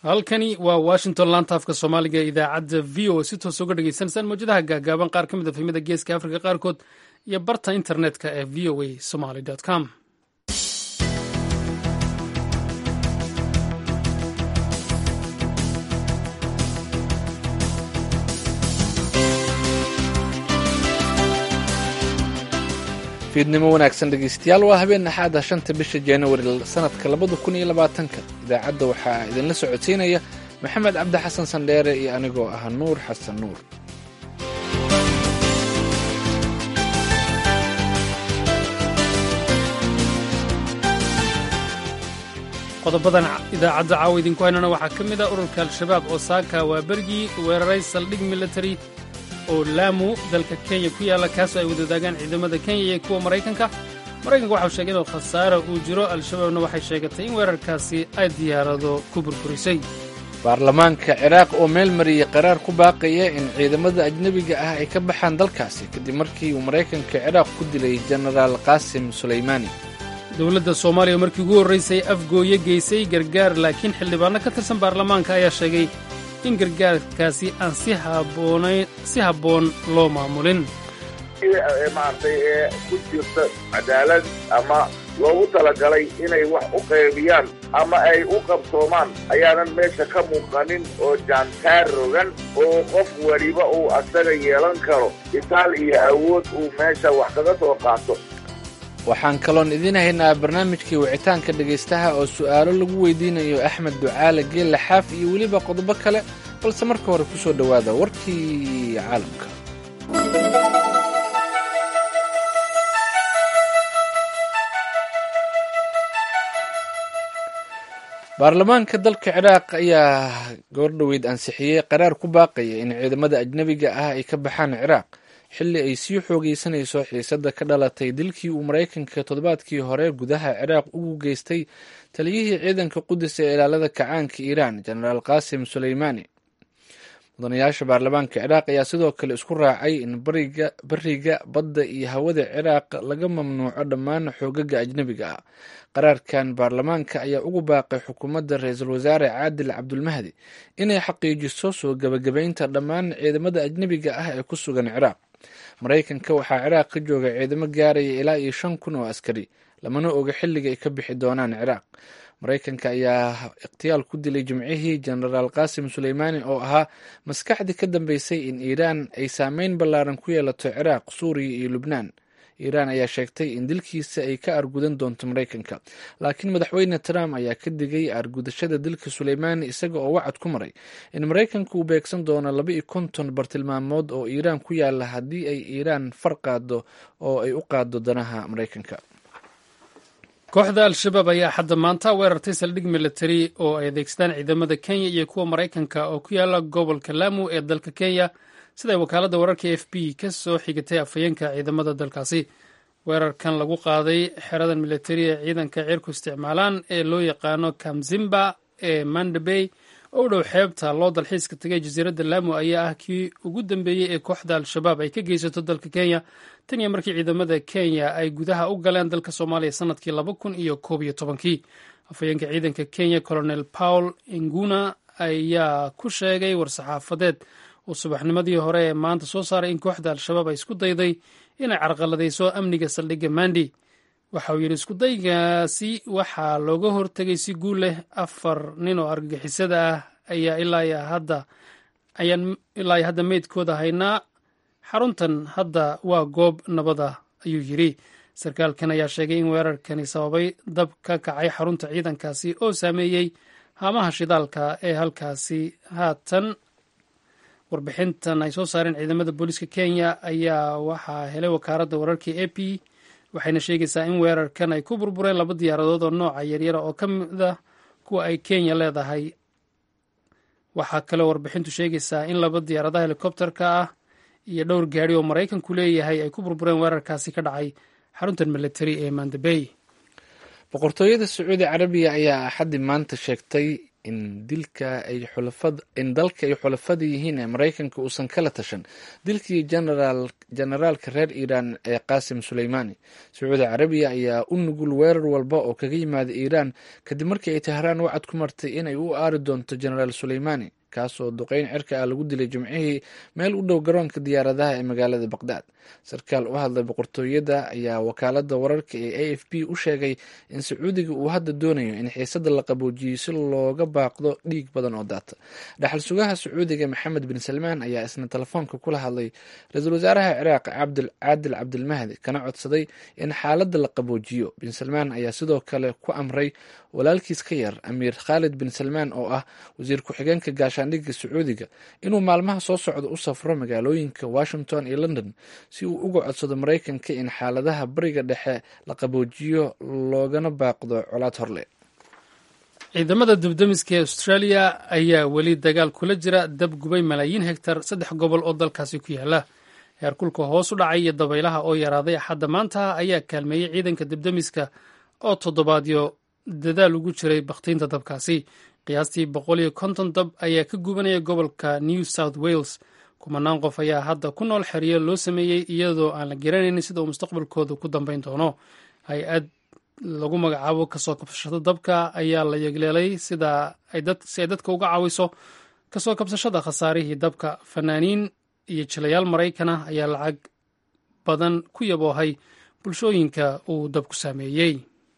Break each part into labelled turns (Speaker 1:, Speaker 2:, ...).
Speaker 1: halkani waa washington laanta afka soomaaliga ee idaacadda v o si toos uga dhegeysaneysaan mawjadaha gaagaaban qaar ka mid a fahmada geeska afrika qaarkood iyo barta internetka ee v o a somaly com
Speaker 2: fiidnimo wanaagsan dhegeystayaal waa habeen axaada shanta bisha januari sanadka labada kun iyo labaatanka idaacadda waxaa idinla socodsiinaya maxamed cabdi xasan sandheere iyo anigoo ah nuur xasan nuur
Speaker 1: qodobadan idaacadda caawa idinku haynana waxaa ka mid ah ururka al-shabaab oo saaka waa bergii weeraray saldhig military oo laamu dalka kenya ku yaalla kaasoo ay wadadaagaan ciidamada kenya iyo kuwa maraykanka maraykanka waxau sheegay inuu khasaara uu jiro al-shabaabna waxay sheegatay in weerarkaasi ay diyaarado ku burburisay
Speaker 2: baarlamaanka ciraaq oo meel mariyey qaraar ku baaqaya in ciidamada ajnebiga ah ay ka baxaan dalkaasi kadib markii uu maraykanka ciraaq ku dilay jenaraal qaasim sulaymaani
Speaker 1: dowladda soomaaliya oo markii ugu horraysay afgooye geysay gargaar laakiin xildhibaanno ka tirsan baarlamaanka ayaa sheegay in gargaarkaasi aan si habboon loo maamulin
Speaker 3: maaragtay ee ku jirta cadaalad ama loogu talagalay inay wax u qaybiyaan ama ay u qabsoomaan ayaanan meesha ka muuqanin oo jaantaar rogan oo qof weliba uu asaga yeelan karo itaal iyo awood uu meesha wax kaga soo qaato
Speaker 2: waxaan kaloon idiin haynaa barnaamijkii wicitaanka dhegaystaha oo su'aalo lagu weydiinayo axmed ducaale geelle xaaf iyo weliba qodobo kale balse marka hore ku soo dhowaada warkii caalamka baarlamaanka dalka ciraaq ayaa goordhoweyd ansixiyey qaraar ku baaqaya in ciidamada ajnebiga ah ay ka baxaan ciraaq xilli ay sii xoogeysanayso xiisadda ka dhalatay dilkii uu maraykanka toddobaadkii hore gudaha ciraaq ugu geystay taliyihii ciidanka qudus ee ilaalada kacaanka iiraan jenaraal qaasim suleymaani mudanayaasha baarlamaanka ciraaq ayaa sidoo kale isku raacay in bariga badda iyo hawada ciraaq laga mamnuuco dhammaan xoogaga ajnebiga ah qaraarkan baarlamaanka ayaa ugu baaqay xukuumadda ra-iisul wasaare caadil cabdulmahdi inay xaqiijiso soo gebagabaynta dhammaan ciidamada ajnebiga ah ee ku sugan ciraaq maraykanka waxaa ciraaq ka jooga ciidamo gaaraya ilaa iyo shan kun oo askari lamana oga xilliga ay ka bixi doonaan ciraaq maraykanka ayaa ikhtiyaal ku dilay jimcihii jenaraal qaasim suleymaani oo ahaa maskaxdii ka dambeysay in iiraan ay saameyn ballaaran ku yeelato ciraaq suuriya iyo lubnaan iiraan ayaa sheegtay in dilkiisa ay ka argudan doonto maraykanka laakiin madaxweyne trump ayaa ka digay argudashada dilka suleymaani isaga oo wacad ku maray in maraykanka uu beegsan doono laba iyo konton bartilmaamood oo iiraan ku yaala haddii ay iiraan far qaado oo ay u qaado danaha maraykanka
Speaker 1: kooxda al-shabaab ayaa xadda maanta weerartay saldhig military oo ay adeegsadaan ciidamada kenya iyo kuwa maraykanka oo ku yaala gobolka lamu ee dalka kenya siday wakaaladda wararka f b ka soo xigatay afhayeenka ciidamada dalkaasi weerarkan lagu qaaday xeradan militari ee ciidanka cirku isticmaalaan ee loo yaqaano kamzimba ee mandabey oo u dhow xeebta loo dalxiiska tegay jasiiradda lamu ayaa ah kii ugu dambeeyey ee kooxda al-shabaab ay ka geysato dalka kenya tan iyo markii ciidamada kenya ay gudaha u galeen dalka soomaaliya sanadkii laba kun iyo koob iyo tobankii afhayeenka ciidanka kenya colonel paul inguna ayaa ku sheegay war-saxaafadeed uu subaxnimadii hore ee maanta soo saaray in kooxda al-shabaab ay isku dayday inay carqaladayso amniga saldhigga mandi waxa uu yidhi iskudaygaasi waxaa looga hortegay si guul leh afar nin oo argagixisada ah ayaa ilaa hadda ayaan ilaa hadda meydkooda haynaa xaruntan hadda waa goob nabada ayuu yidhi sarkaalkan ayaa sheegay in weerarkani sababay dab ka kacay xarunta ciidankaasi oo saameeyey haamaha shidaalka ee halkaasi haatan warbixintan ay soo saareen ciidamada booliiska kenya ayaa waxaa helay wakaaradda wararka a p waxayna sheegaysaa in weerarkan ay ku burbureen laba diyaaradood oo nooca yaryara oo ka mid ah kuwa ay kenya leedahay waxaa kaloo warbixintu sheegaysaa in laba diyaaradaha helikobterka ah iyo dhowr gaari oo maraykanku leeyahay ay ku burbureen weerarkaasi ka dhacay xaruntan military ee mandabey
Speaker 2: boqortooyada sacuudi carabiya ayaa axaddii maanta sheegtay in dilka ay xulafad in dalka ay xulafada yihiin ee maraykanka uusan kala tashan dilkii generaal generaalka reer iiraan ee qaasim suleymaani sacuudi carabiya ayaa u nugul weerar walba oo kaga yimaada iiraan kadib markii ay tahraan wacad ku martay inay u aari doonto generaal suleymaani kaasoo duqeyn cirka ah lagu dilay jimcihii meel u dhow garoonka diyaaradaha ee magaalada baqdaad sarkaal u hadlay boqortooyada ayaa wakaalada wararka ee a f b u sheegay in sacuudiga uu hadda doonayo in xiisada la qaboojiyo si looga baaqdo dhiig badan oo daata dhaxal sugaha sacuudiga maxamed bin salmaan ayaa isna telefoonka kula hadlay ra-iisul wasaaraha ciraaq caadil cabdilmahdi kana codsaday in xaalada la qaboojiyo bin salmaan ayaa sidoo kale ku amray walaalkiis ka yar amiir khaalid bin salmaan oo ah wasiir ku-xigeenka gaashaandhigga sacuudiga inuu maalmaha soo socda u safro magaalooyinka washington iyo london si uu uga codsado maraykanka in xaaladaha bariga dhexe la qaboojiyo loogana baaqdo colaad horle
Speaker 1: ciidamada dibdemiska ee australia ayaa weli dagaal kula jira dab gubay malaayiin hegtar saddex gobol oo dalkaasi ku yaala heerkulka hoos u dhacay iyo dabaylaha oo yaraaday axadda maanta ayaa kaalmeeyey ciidanka dibdemiska oo toddobaadyo dadaal ugu jiray bakhtiinta dabkaasi qiyaastii boqol iyo konton dab ayaa ka gubanaya gobolka new south wales kumanaan qof ayaa hadda ku nool xeriyo loo sameeyey iyadoo aan la garanaynin sida uu mustaqbalkooda ku dambeyn doono hay-ad lagu magacaabo kasoo kabsashada dabka ayaa la yegleelay si ay dadka uga caawiso kasoo kabsashada khasaarihii dabka fanaaniin iyo jilayaal maraykan ah ayaa lacag badan ku yaboohay bulshooyinka uu dabku saameeyey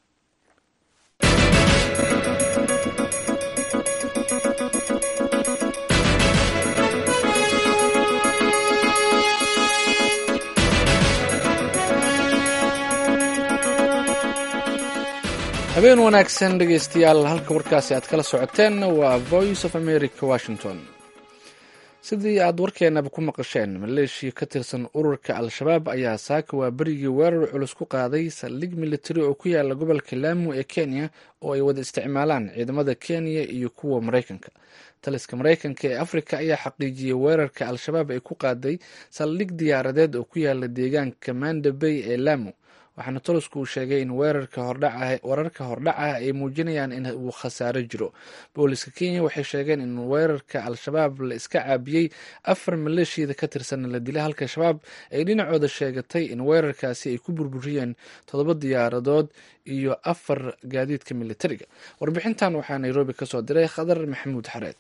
Speaker 2: habeen wanaagsan dhegeystayaal halka warkaasi aad kala socoteen waa voice of america washington sidii aad warkeenaba ku maqasheen maleeshiya ka tirsan ururka al-shabaab ayaa saaka waa berigii weerar culus ku qaaday saldhig militari oo ku yaala gobolka laamu ee kenya oo ay wada isticmaalaan ciidamada kenya iyo kuwa maraykanka taliska maraykanka ee afrika ayaa xaqiijiyey weerarka al-shabaab ay ku qaaday saldhig diyaaradeed oo ku yaala deegaanka manda bay ee laamu waxaana tolosku uu sheegay in weerarka wararka hordhac ah ay muujinayaan in uu khasaaro jiro booliska kenya waxay sheegeen in weerarka al-shabaab la iska caabiyey afar maleeshiyada ka tirsan la dilay halka shabaab ay dhinacooda sheegatay in weerarkaasi ay ku burburiyeen toddoba diyaaradood iyo afar gaadiidka militariga warbixintan waxaa nairobi kasoo diray khadar maxamuud xareed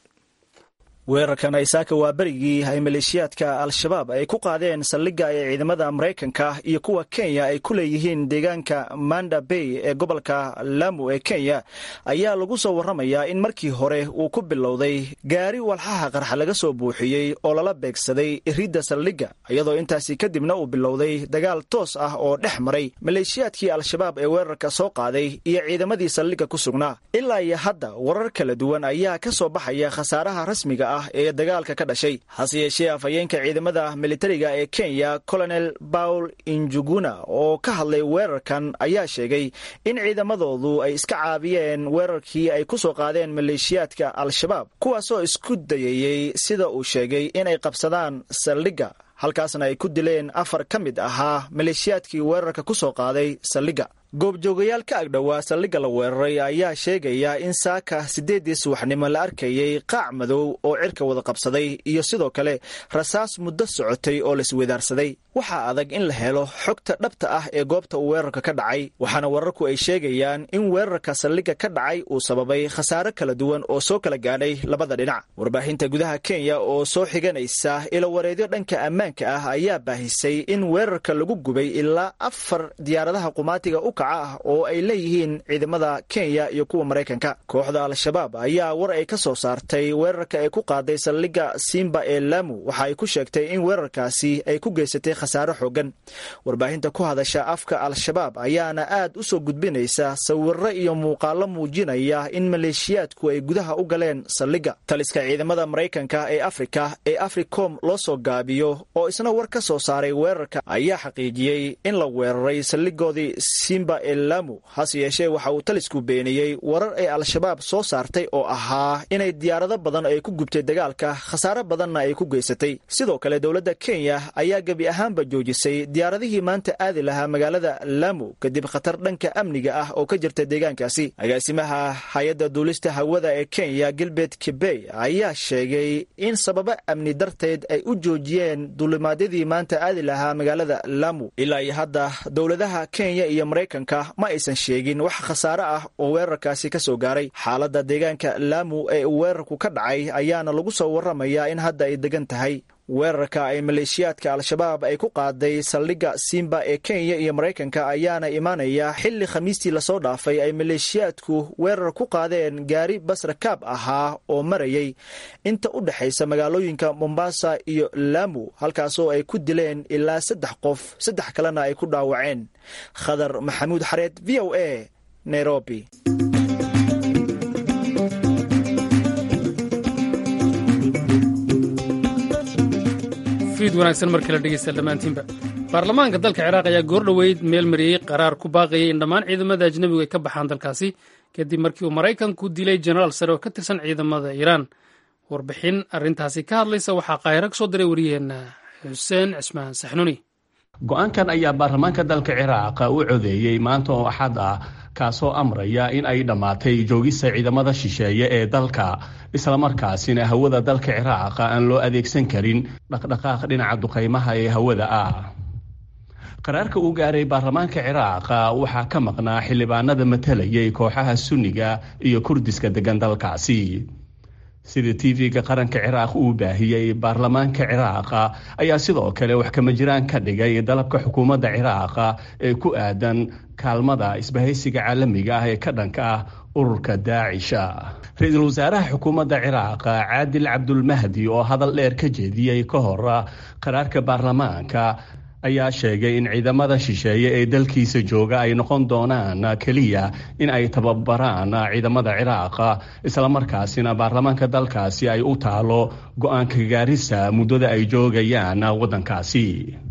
Speaker 4: weerarkan aysaaka waa berigii ay maleeshiyaadka al-shabaab ay ku qaadeen saldhigga ee ciidamada maraykanka iyo kuwa kenya ay ku leeyihiin deegaanka manda bay ee gobolka lamu ee kenya ayaa lagu soo warramayaa in markii hore uu ku bilowday gaari walxaha qarxa laga soo buuxiyey oo lala beegsaday iridda saldhigga iyadoo intaasi kadibna uu bilowday dagaal toos ah oo dhex maray maleeshiyaadkii al-shabaab ee weerarka soo qaaday iyo ciidamadii saldhigga ku sugnaa ilaa iyo hadda warar kala duwan ayaa ka soo baxaya khasaaraha rasmiga ah ee dagaalka ka dhashay hase yeeshee afhayeenka ciidamada militariga ee kenya colonel paul injuguna oo ka hadlay weerarkan ayaa sheegay in ciidamadoodu ay iska caabiyeen weerarkii ay ku soo qaadeen maleeshiyaadka al-shabaab kuwaasoo isku dayayey sida uu sheegay inay qabsadaan saldhigga halkaasna ay ku dileen afar ka mid ahaa maleeshiyaadkii weerarka ku soo qaaday saldhigga goobjoogayaal ka agdhowaa saldhigga la weeraray ayaa sheegaya in saaka siddeeddii subaxnimo la arkayey qaac madow oo cirka wada qabsaday iyo sidoo kale rasaas muddo socotay oo laiswadaarsaday waxaa adag in la helo xogta dhabta ah ee goobta uu weerarka ka dhacay waxaana wararku ay sheegayaan in weerarka saldhigga ka dhacay uu sababay khasaare kala duwan oo soo kala gaadhay labada dhinac warbaahinta gudaha kenya oo soo xiganaysa ilowareedyo dhanka ammaanka ah ayaa baahisay in weerarka lagu gubay ilaa afar diyaaradaha qumaatiga u kaca ah oo ay leeyihiin ciidamada kenya iyo kuwa maraykanka kooxda al-shabaab ayaa war ay ka soo saartay weerarka ay ku qaaday saldhigga simba ee lamu waxa ay ku sheegtay in weerarkaasi ay ku geysatay khasaare xoogan warbaahinta ku hadasha afka al-shabaab ayaana aad u soo gudbinaysa sawiro iyo muuqaalo muujinaya in maleeshiyaadku ay gudaha u galeen saldhigga taliska ciidamada maraykanka ee afrika ee africom loo soo gaabiyo oo isna war ka soo saaray weerarka ayaa xaqiijiyey in la weeraray saldhigoodii simba simba ee lamu hase yeeshee waxa uu talisku beeniyey warar ay al-shabaab soo saartay oo ahaa inay diyaarado badan ay ku gubtay dagaalka khasaare badanna ay ku geysatay sidoo kale dowladda kenya ayaa gebi ahaanba joojisay diyaaradihii maanta aadi lahaa magaalada lamu kadib khatar dhanka amniga ah oo ka jirta deegaankaasi agaasimaha hay-adda duulista hawada ee kenya gilbert kibey ayaa sheegay in sababo amni darteed ay u joojiyeen duulimaadyadii maanta aadi lahaa magaalada lamu ilaa iyo hadda dowladaha kenya iyo maraykanka ma aysan sheegin wax khasaare ah oo weerarkaasi ka soo gaaray xaaladda deegaanka lamu ee uu weerarku ka dhacay ayaana lagu soo warramayaa in hadda ay degan tahay weerarka ay maleeshiyaadka al-shabaab ay ku qaaday saldhigga simba ee kenya iyo maraykanka ayaana imaanaya xilli khamiistii lasoo dhaafay ay maleeshiyaadku weerar ku qaadeen gaari basrakaab ahaa oo marayay inta u dhexaysa magaalooyinka mombasa iyo lamu halkaasoo ay ku dileen ilaa saddex qof saddex kalena ay ku dhaawaceen khadar maxamuud xareed v o a nairobi
Speaker 1: wanaagsan mar kale dhegeysta dhammaantiinba baarlamaanka dalka ciraaq ayaa goordhoweyd meel mariyey qaraar ku baaqayay in dhammaan ciidamada ajnebigu ay ka baxaan dalkaasi kadib markii uu maraykanku dilay jenaraal sare oo ka tirsan ciidamada iiraan warbixin arrintaasi ka hadlaysa waxaa qaahiro ka soo diray wariyaheenna xuseen cismaan saxnuni
Speaker 5: go-aankan ayaa baarlamaanka dalka ciraaq u codeeyey maanta oo axad ah kaasoo amraya in ay dhammaatay joogista ciidamada shisheeye ee dalka islamarkaasina hawada dalka ciraaq aan loo adeegsan karin dhaqdhaqaaq dhinaca duqaymaha ee hawada ah qaraarka uu gaaray baarlamaanka ciraaq waxaa ka maqnaa xildhibaanada matalayay kooxaha sunniga iyo kurdiska degan dalkaasi sida tv-ga qaranka ciraaq uu baahiyey baarlamaanka ciraaq ayaa sidoo kale wax kama jiraan ka dhigay dalabka xukuumadda ciraaq ee ku aadan kaalmada isbahaysiga caalamiga ah ee ka dhanka ah ururka daacisha ra-iisul wasaaraha xukuumadda ciraaq caadil cabdulmahdi oo hadal dheer ka jeediyey ka hor qaraarka baarlamaanka ayaa sheegay in ciidamada shisheeye ee dalkiisa jooga ay noqon doonaan keliya in ay tababaraan ciidamada ciraaq islamarkaasina baarlamaanka dalkaasi ay u taalo go-aanka gaarisa muddada ay joogayaan waddankaasi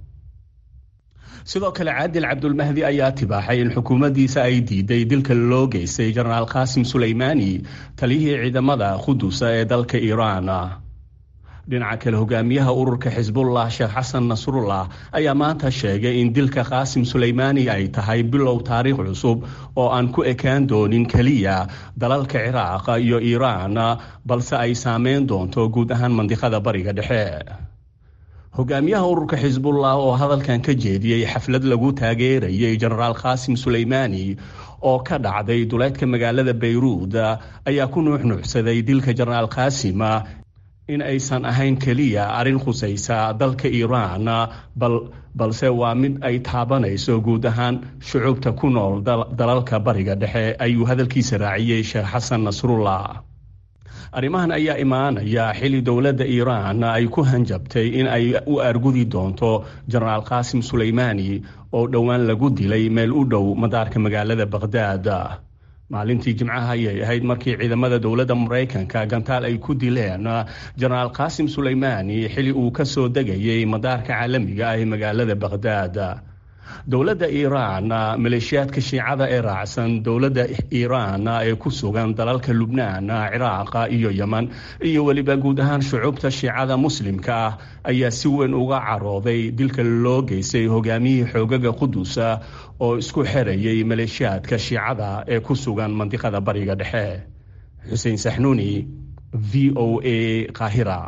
Speaker 5: sidoo kale caadil cabdulmahdi ayaa tibaaxay in xukuumaddiisa ay diiday dilka loo geystay jenaraal qaasim suleymaani taliyihii ciidamada qudusa ee dalka iiraan dhinaca kale hogaamiyaha ururka xisbullah sheekh xasan nasrullah ayaa maanta sheegay in dilka qaasim suleymaani ay tahay bilow taariikh cusub oo aan ku ekaan doonin keliya dalalka ciraaq iyo iiraan balse ay saameyn doonto guud ahaan mandiqada bariga dhexe hogaamiyaha ururka xisbullah oo hadalkan ka jeediyey xaflad lagu taageerayay jenaraal qaasim suleymaani oo ka dhacday duleedka magaalada bayruud ayaa ku nuuxnuuxsaday dilka jenaraal qaasim in aysan ahayn keliya arrin khusaysa dalka iiraan balse waa mid ay taabanayso guud ahaan shucuubta ku nool dalalka bariga dhexe ayuu hadalkiisa raaciyey sheekh xasan nasrullah arrimahan ayaa imaanaya xilli dowladda iiraan ay ku hanjabtay in ay u argudi doonto jenaraal qaasim suleymaani oo dhowaan lagu dilay meel u dhow madaarka magaalada baqhdaad maalintii jimcaha ayay ahayd markii ciidamada dowladda maraykanka gantaal ay ku dileen jenaraal qaasim suleymaani xili uu ka soo degayay madaarka caalamiga ah ee magaalada baqhdaad dowladda iiraan maleeshiyaadka shiicada ee raacsan dowladda iiraan ee ku sugan dalalka lubnaan ciraaq iyo yeman iyo weliba guud ahaan shucuubta shiicada muslimka ah ayaa si weyn uga carooday dilka loo geystay hogaamiyihii xoogaga qudusa oo isku xerayay maleeshiyaadka shiicada ee ku sugan mandiqada bariga dhexe xuseen saxnuuni v o a qaahira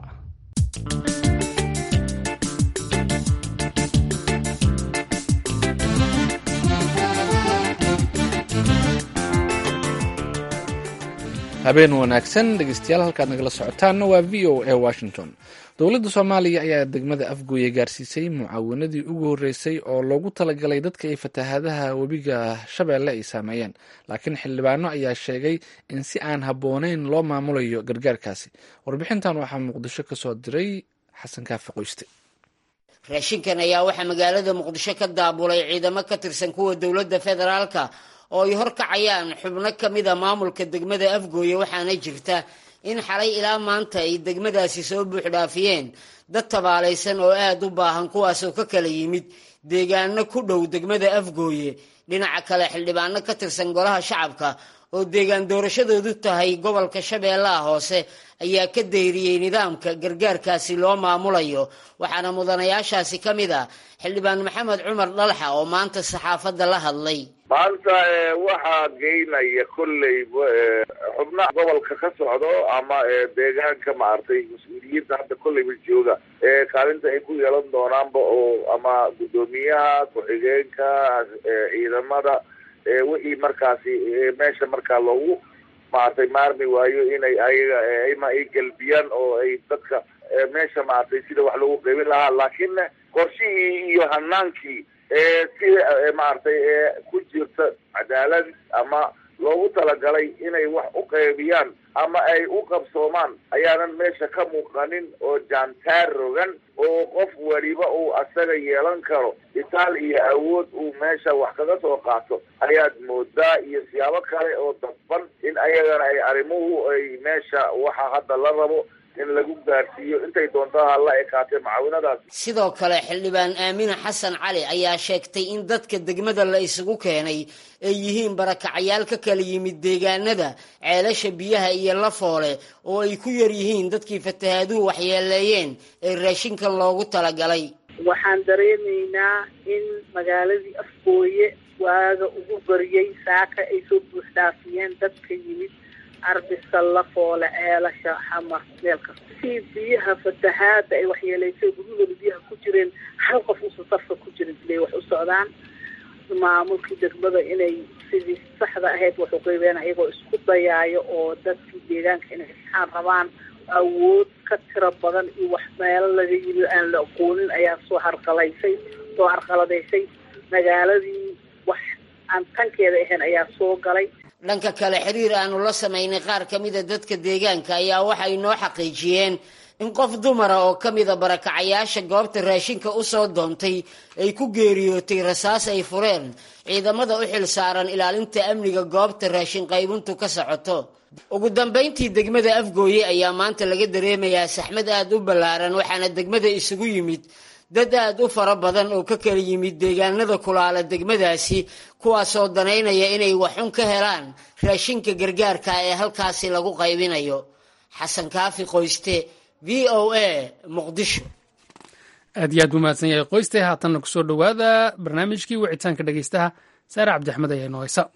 Speaker 2: habeen wanaagsan dhegeystayaal halkaad nagala socotaanna waa v o a washington dowladda soomaaliya ayaa degmada afgooye gaarsiisay mucaawanadii ugu horreysay oo loogu talagalay dadka ay fatahaadaha webiga shabeelle ay saameeyeen laakiin xildhibaano ayaa sheegay in si aan habbooneyn loo maamulayo gargaarkaasi warbixintan waxaa muqdisho ka soo diray xasan kaafi qoyste
Speaker 6: raashinkan ayaa waxaa magaalada muqdisho ka daabulay ciidamo ka tirsan kuwa dowladda federaalka oo ay horkacayaan xubno ka mida maamulka degmada afgooye waxaana jirta in xalay ilaa maanta ay degmadaasi soo buuxdhaafiyeen dad tabaalaysan oo aada u baahan kuwaasoo ka kala yimid deegaano ku dhow degmada afgooye dhinaca kale xildhibaano ka tirsan golaha shacabka oo deegaan doorashadoodu tahay gobolka shabeellaha hoose ayaa ka dayriyey nidaamka gargaarkaasi loo maamulayo waxaana mudanayaashaasi ka mid ah xildhibaan maxamed cumar dhalxa oo maanta saxaafadda la hadlay
Speaker 3: maanta waxaa geynaya kolley xubnaha gobolka ka socdo ama deegaanka maaragtay mas-uuliyiinta hadda kolleyba jooga ee kaalinta ay ku yeelan doonaanba oo ama guddoomiyaha ku-xigeenka ciidamada wixii markaasi meesha markaa loogu maaragtay maarmi waayo inay ayaga ima ay gelbiyaan oo ay dadka meesha maaragtay sida wax loogu qeybin lahaa laakiin qorshihii iyo hanaankii si maaragtay ku jirta cadaalad ama loogu talagalay inay wax u qeybiyaan ama ay u qabsoomaan ayaanan meesha ka muuqanin oo jaantaar rogan oo qof weliba uu asaga yeelan karo itaal iyo awood uu meesha wax kaga soo qaato ayaad moodaa iyo siyaabo kale oo dadban in ayagana ay arrimuhu ay meesha waxa hadda la rabo in lagu gaarsiiyo intay doontaa la ekaatee macaawinadaas
Speaker 6: sidoo kale xildhibaan aamine xasan cali ayaa sheegtay in dadka degmada la isugu keenay ay yihiin barakacayaal ka kala yimid deegaanada ceelasha biyaha iyo lafoole oo ay ku yar yihiin dadkii fatahaaduhu waxyeeleeyeen ee raashinkan loogu talagalay
Speaker 7: waxaan dareemaynaa in magaaladii afgooye waaga ugu bariyey saaka ay soo buuxdhaafiyeen dadka yimid arbisa lafoole ceelasha xamar meel kasta si biyaha fatahaada ay waxyeelaysay guryahooda biyaha ku jireen hal qof usa safka ku jirin siday wax u socdaan maamulkii degmada inay sidii saxda ahayd wax uqeybeen ayagoo isku dayaayo oo dadkii deegaanka inay isxaan rabaan awood ka tiro badan iyo wax meelo laga yimi aan la aqoonin ayaa soo harqalaysay soo harqaladaysay magaaladii wax aan tankeeda ahayn ayaa soo galay
Speaker 6: dhanka kale xiriir aanu la samaynay qaar ka mida dadka deegaanka ayaa waxay noo xaqiijiyeen in qof dumara oo ka mida barakacayaasha goobta raashinka u soo doontay ay ku geeriyootay rasaas ay fureen ciidamada u xil saaran ilaalinta amniga goobta raashin qaybintu ka socoto ugu dambayntii degmada afgooye ayaa maanta laga dareemayaa saxmad aada u ballaaran waxaana degmada isugu yimid dad aada u fara badan oo ka kala yimid deegaanada kulaala degmadaasi kuwaasoo danaynaya inay waxun ka helaan raashinka gargaarka ee halkaasi lagu qaybinayo xasan kaafi qoyste v o a muqdisho
Speaker 1: aad iyo aad buu mahadsan yahay qoyste haatanna kusoo dhowaada barnaamijkii wicitaanka dhegeystaha saare cabdixmed ayaa inoo haysa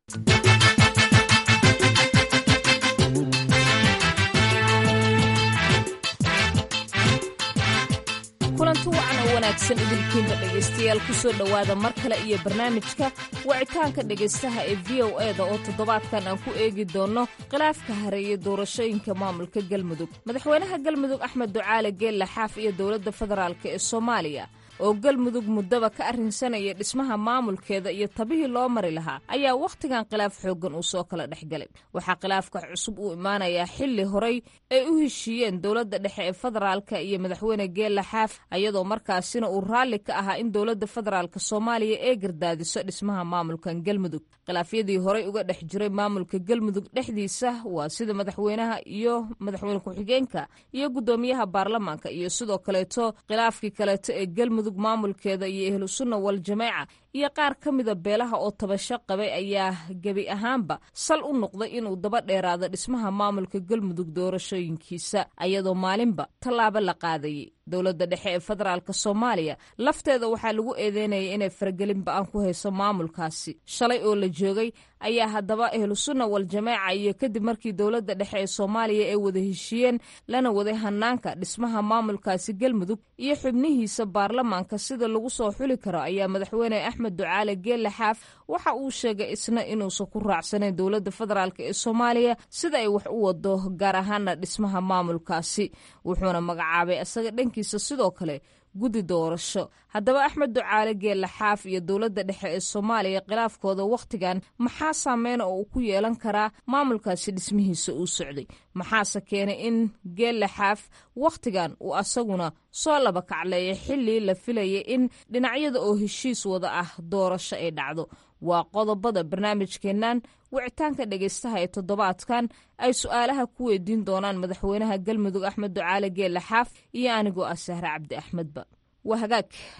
Speaker 8: kulanti wacan oo wanaagsan idinkiinba dhegaystayaal ku soo dhowaada mar kale iyo barnaamijka wicitaanka dhegaystaha ee v o e da oo toddobaadkan aan ku eegi doonno khilaafka hareeye doorashooyinka maamulka galmudug madaxweynaha galmudug axmed ducaale geelle xaaf iyo dowladda federaalk ee soomaaliya oo galmudug muddaba ka arrinsanaya dhismaha maamulkeeda iyo tabihii loo mari lahaa ayaa wakhtigan khilaaf xooggan uu soo kala dhex galay waxaa khilaafka cusub uu imaanayaa xilli horay ay u heshiiyeen dowladda dhexe ee federaalka iyo madaxweyne geelle xaaf ayadoo markaasina uu raalli ka ahaa in dowladda federaalk soomaaliya ee gardaadiso dhismaha maamulkan galmudug khilaafyadii horay uga dhex jiray maamulka galmudug dhexdiisa waa sida madaxweynaha iyo madaxweyne ku-xigeenka iyo guddoomiyaha baarlamaanka iyo sidoo kaleeto khilaafkii kaleeto ee galmudug maamulkeeda iyo ahlu sunna wal jameeca iyo qaar ka mida beelaha oo tabasho qabay ayaa gebi ahaanba sal u noqday inuu daba dheeraado dhismaha maamulka galmudug doorashooyinkiisa ayadoo maalinba tallaabo la qaadayay dowladda dhexe ee federaalk soomaaliya lafteeda waxaa lagu eedeynaya inay faragelin ba-aan ku hayso maamulkaasi shalay oo la joogay ayaa haddaba ahlu sunna wal jameeca iyo kadib markii dowladda dhexe ee soomaaliya ay wada heshiiyeen lana waday hanaanka dhismaha maamulkaasi galmudug iyo xubnihiisa baarlamaanka sida lagu soo xuli karo ayaa madaxweyne axmed ducaale geelle xaaf waxa uu sheegay isna inuusan ku raacsanayn dowladda federaalk ee soomaaliya sida ay wax u wado gaar ahaana dhismaha maamulkaasi wuxuuna magacaabay isaga dhankiisa sidoo kale guddi doorasho haddaba axmed ducaale geelle xaaf iyo dowladda dhexe ee soomaaliya khilaafkooda wakhtigan maxaa saameyn oo uu ku yeelan karaa maamulkaasi dhismihiisa uu socday maxaase keenay in geelle xaaf wakhtigan uu asaguna soo laba kacleeya xilli la filayay in dhinacyada oo heshiis wada ah doorasho ay dhacdo waa qodobada barnaamijkeennan wicitaanka dhegaystaha ee toddobaadkan ay su-aalaha ku weydiin doonaan madaxweynaha galmudug axmed ducaale geelle xaaf iyo anigoo ah sahre cabdi axmedba waa hagaag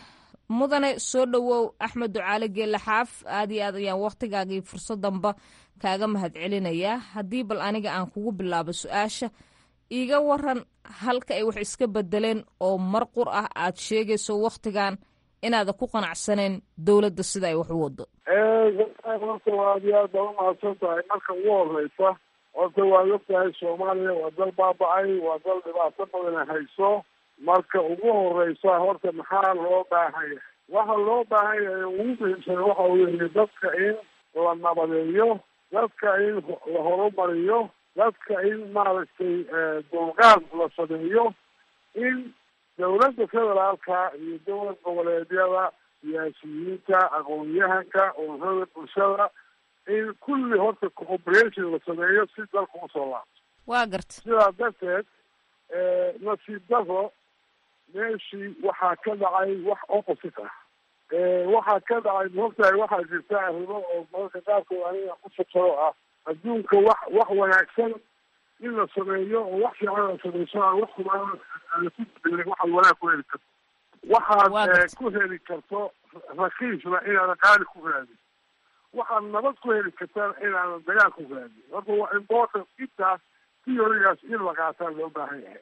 Speaker 8: mudane soo dhowow axmed ducaale geelle xaaf aad iyo aad ayaan wakhtigaagii fursaddanba kaaga mahadcelinayaa haddii bal aniga aan kugu bilaabo su-aasha iiga waran halka ay wax iska bedeleen oo mar qur ah aad sheegayso wakhtigan inaada ku qanacsaneen dowladda sida ay wax u wado
Speaker 9: horta waa aad iyo aad baa umahadsan tahay marka ugu horeysa horta waad og tahay soomaaliya waa dal baaba-ay waa dal dhibaato badan hayso marka ugu horeysa horta maxaa loo baahan yahay waxa loo baahan yahay ugu muhiimsan waxa weeye dadka in la nabadeeyo dadka in la horumariyo dadka in maaragtay dulqaad la sameeyo in dawladda federaalka iyo dowlad goboleedyada siyaasiyiinta aqoon-yahanka ururada bulshada in kulli horta cooperation la sameeyo si dalka usoo laabto
Speaker 8: waa garta
Speaker 9: sidaa darteed nasiib daro meeshii waxaa ka dhacay wax opposite ah waxaa ka dhacay maogtahay waxaa jirta arrimo oo mararka qaarkood aniga ku sabsado ah adduunka wax wax wanaagsan in la sameeyo oo wax fiican la sameyso aan wax xumaan aan ku bedelin waxaad wanaag ku heli karto waxaad ku heli karto rakiisna inaadan qaali ku raadin waxaad nabad ku heli kartaan inaadan dagaal ku raadin horta waa important intaas theorygaas in la qaataa loo baahan yahay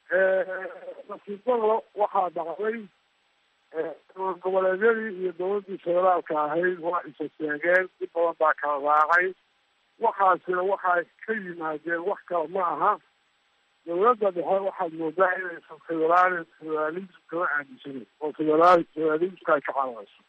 Speaker 9: nasiibada waxaa dhacday dowlad goboleedyadii iyo dowladdii federaalka ahayd waa isaseegeen si badan baa kala raacay waxaasina waxay ka yimaadeen wax kale ma aha dowladda dhexe waxaad moodaa inaysan federaal federalism kama aaminsanin oo federaal federalismka ay ka cararayso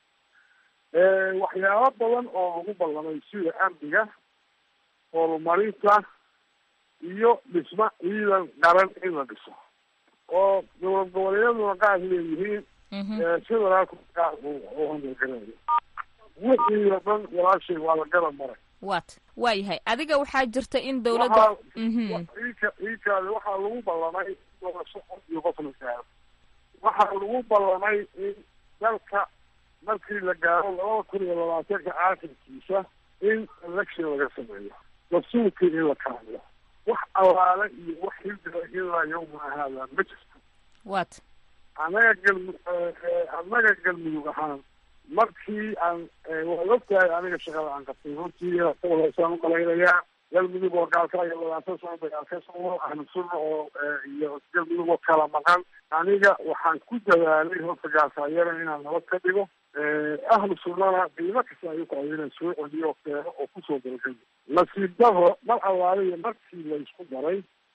Speaker 9: waxyaabo badan oo lagu ballamay sida amniga horumarinta iyo dhisma ciidan qaran in la dhiso oo dowlad goboleedyaduna qaar leeyihiin federaalku qaar uu handelgarayo wixii oo dhan walaashay waa la garab maray
Speaker 8: wat waa yahay adiga waxaa jirta in dowladda
Speaker 9: ika ikaadi waxaa lagu ballamay doorasho cod iyo qof la gaaro waxaa lagu ballamay in dalka markii la gaaro labada kun iyo labaatanka aakhirkiisa in election laga sameeyo dastuurkii in la kaamiyo wax allaale iyo wax hildila ilaa yawma haada ma jirto
Speaker 8: wat
Speaker 9: annaga galmu annaga galmudug ahaan markii aan waad ogtahay aniga shaqada aan qabtay runtii kawareysaan umalaynayaa galmudug oo gaalka iyo labaatan sano dagaal ka socdo ahlu sunna oo iyo galmudug oo kala maqan aniga waxaan ku dadaalay horta gaalkaayana inaan nabad ka dhigo ahlu sunnana qiimo kasta ayuu ku inaan soo celiyo oo keeno oo kusoo dalgay nasiib daro mar allaaliya markii la isku daray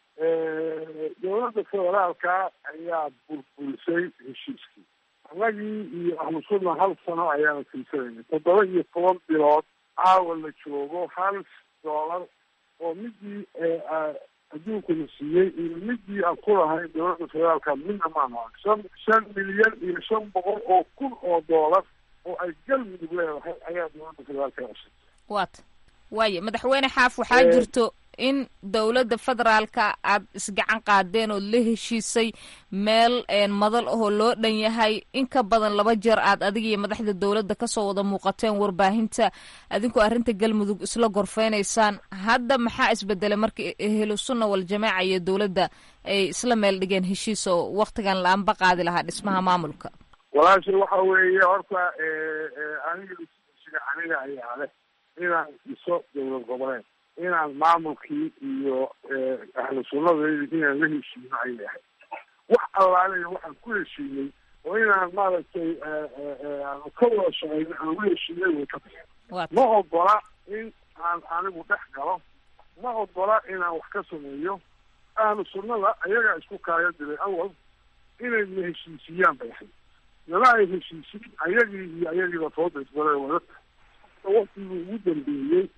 Speaker 9: dowladda federaalka ayaa burburisay heshiiskii annagii iyo ahlu sunna hal sano ayaana fiirsanayna toddoba iyo toban bilood caawa la joogo hal doolar oo midii adduunkuna siiyey iyo midii aan ku lahayn dowladda federaalka midna maanu arag shan shan milyan iyo shan boqol oo kun oo doolar oo ay galmudug leedahay ayaa dowladda federaalka cusub
Speaker 8: wat waayo madaxweyne xaaf waxaa jirto in dowladda federaalka aad isgacan qaadeen ood la heshiisay meel madal ahoo loo dhan yahay in ka badan laba jeer aad adiga iyo madaxda dowladda kasoo wada muuqateen warbaahinta adinkoo arrinta galmudug isla gorfeynaysaan hadda maxaa isbedelay marka ehlu sunna waljamaaca iyo dowladda ay isla meel dhigeen heshiis oo waktigan la-aanba qaadi lahaa dhismaha maamulka
Speaker 9: walaashay waxa weeye horta aniga siga aniga ayaa leh inaan dhiso dowlad goboleed inaan maamulkii iyo ahlu sunnadaydi inaan la heshiino ay yahay wax allaaleya waxaan ku heshiinay oo inaan maaragtay aanu ka wada shaqeyno aan la heshiinay way ka tahay ma ogola in aan anigu dhex galo ma ogola inaan wax ka sameeyo ahlu sunnada ayagaa isku kaayo diray awal inay na heshiisiyaan bay ahayd nala ay heshiisiin ayagii iyo ayagiiba tooda isbale wadata waktigii ugu dambeeyey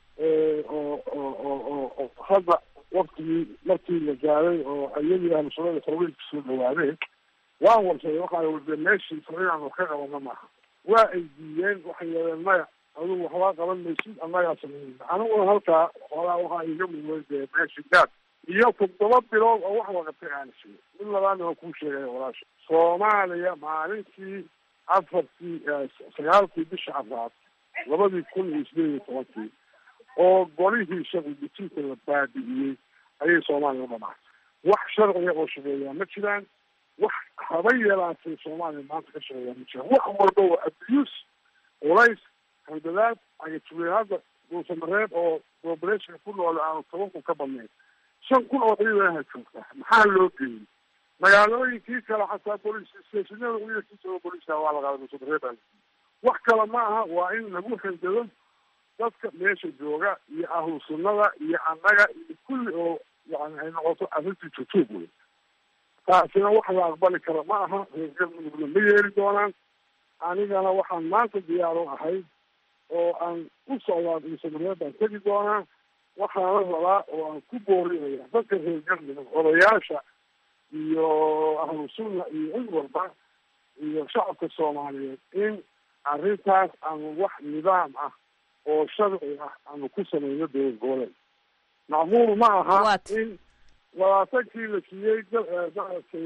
Speaker 9: oo oo oo oo hadda waktigii markii la gaaday oo iyadii ahlusunnada farweynka soo dhawaadeen waan warsaday waxaa warde meeshiisa inaan wax ka qabano maaha waa ay diideen waxay yeedeen maya adigu waxbaa qaban maysid annagaa sameynayna aniguna halkaa xoolaa waxaa iga muday dee meeshi gaad iyo toddoba bilood oo wax waqatay aana siiyey mid labaadna waa kuu sheegaya walaasha soomaaliya maalintii afartii sagaalkii bisha afraad labadii kun iyo sideed iyo tobankii oo golihii sharci dejinta la baabi'iyey ayay soomaaliya u dhamaatay wax sharciga oo shaqeeyaa ma jiraan wax haba yaraatee soomaaliya maanta ka shaqeeya ma jira wax walba waa abuse culays handadaad agajugeen hadda duusamareed oo populationka ku nool aanu toban kun ka badnayn shan kun oo ciidanaha joogta maxaa loo geeyey magaalooyinkii kale xataa bolis stationada wiilkiisa boliska waa la qaaday duusamareed baa wax kale ma aha waa in lagu handado dadka meesha jooga iyo ahlu sunnada iyo annaga iyo kulli oo yani ay noqoto arrintii jujuub wey taasina wax la aqbali kara ma aha reer galmudugna ma yeeli doonaan anigana waxaan maanta diyaar u ahay oo aan u socdaa duusamareed baan tegi doonaa waxaana rabaa oo aan ku boorinaya dadka reer galmudug odayaasha iyo ahlu sunna iyo cid walba iyo shacabka soomaaliyeed in arrintaas aanu wax nidaam ah oo sharci ah aanu ku sameyno dowlad goboleed macmuul ma aha in labaatankii la siiyey maaragtay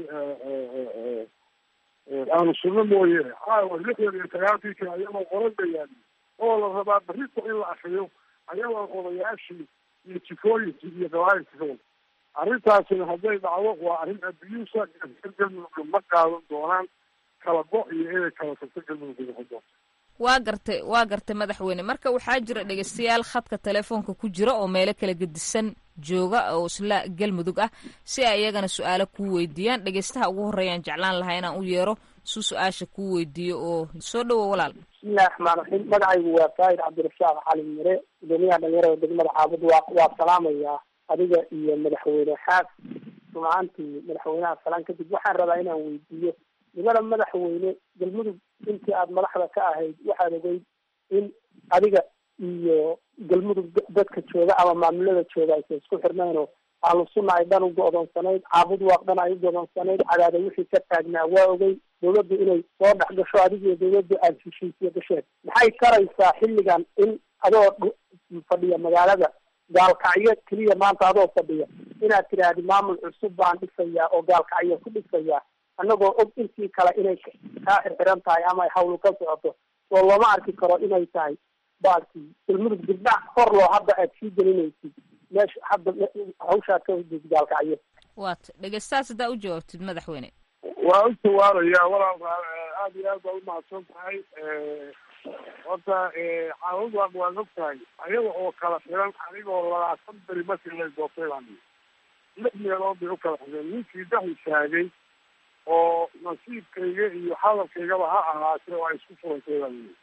Speaker 9: ahlu sunno mooye caawa lixdan iyo sagaalkii kale ayagoo qoran bayaan oo la rabaa berrita in la akriyo ayagoo odayaashii iyo jikooyinkii iyo gabaayilkii ka wada arrintaasina hadday dhacdo waa arrin abusa galmudugna ma qaadan doonaan kala go- iyo inay kala tagto galmudugga noqon doonto
Speaker 8: waa gartay waa gartay madaxweyne marka waxaa jira dhegeystayaal khadka telefoonka ku jira oo meelo kala gedisan jooga oo isla galmudug ah si ay iyagana su-aalo kuu weydiiyaan dhegeystaha ugu horreeyaan jeclaan lahaa inaan u yeero su su-aasha kuu weydiiyo oo soo dhowo walaal
Speaker 10: bismillahi raxmaan raxiim magacaygu waa faahid cabdirashaaq cali mire gudoomiyaha dhalinyarada degmada caabud waa waa salaamayaa adiga iyo madaxweyne xaas rumaantii madaxweynaha salaan kadib waxaan rabaa inaan weydiiyo nibada madaxweyne galmudug intii aada madaxda ka ahayd waxaad ogeyd in adiga iyo galmudug dadka jooga ama maamulada jooga aysan isku xirnayn oo ahlu sunna ay dhan u go-doonsanayd caabud waaq dhan ay u go-doonsanayd cadaada wixii ka taagnaa waa ogey dawladdu inay soo dhex gasho adigiyo dawladdu aada heshiisiyo gasheen maxay taraysaa xilligan in adoo fadhiya magaalada gaalkacyo keliya maanta adoo fadhiya inaad tidhaahdi maamul cusub baan dhisayaa oo gaalkacyo ku dhisayaa annagoo og intii kale inay kaa xirxiran tahay ama ay hawlu ka socoto oo looma arki karo inay tahay baalkii galmudug dibdhac hor loo hadda aad sii gelinaysid meesha hadda hawshaad ka hudid gaalkacyo
Speaker 8: waat dhegeystahaas haddaa u jawaabtid madaxweyne
Speaker 9: waa u jawaabaya walaal aada iyo aad baa umahadsan tahay horta caawud waa waad og tahay ayaga oo kala xiran anigoo labaatan beri markii la doortay baan lix meelood bay u kala xireen ninkii dhex istaagay oo nasiibkayga iyo hadalkaygaba ha ahaatee oo ay isku furantay baa yii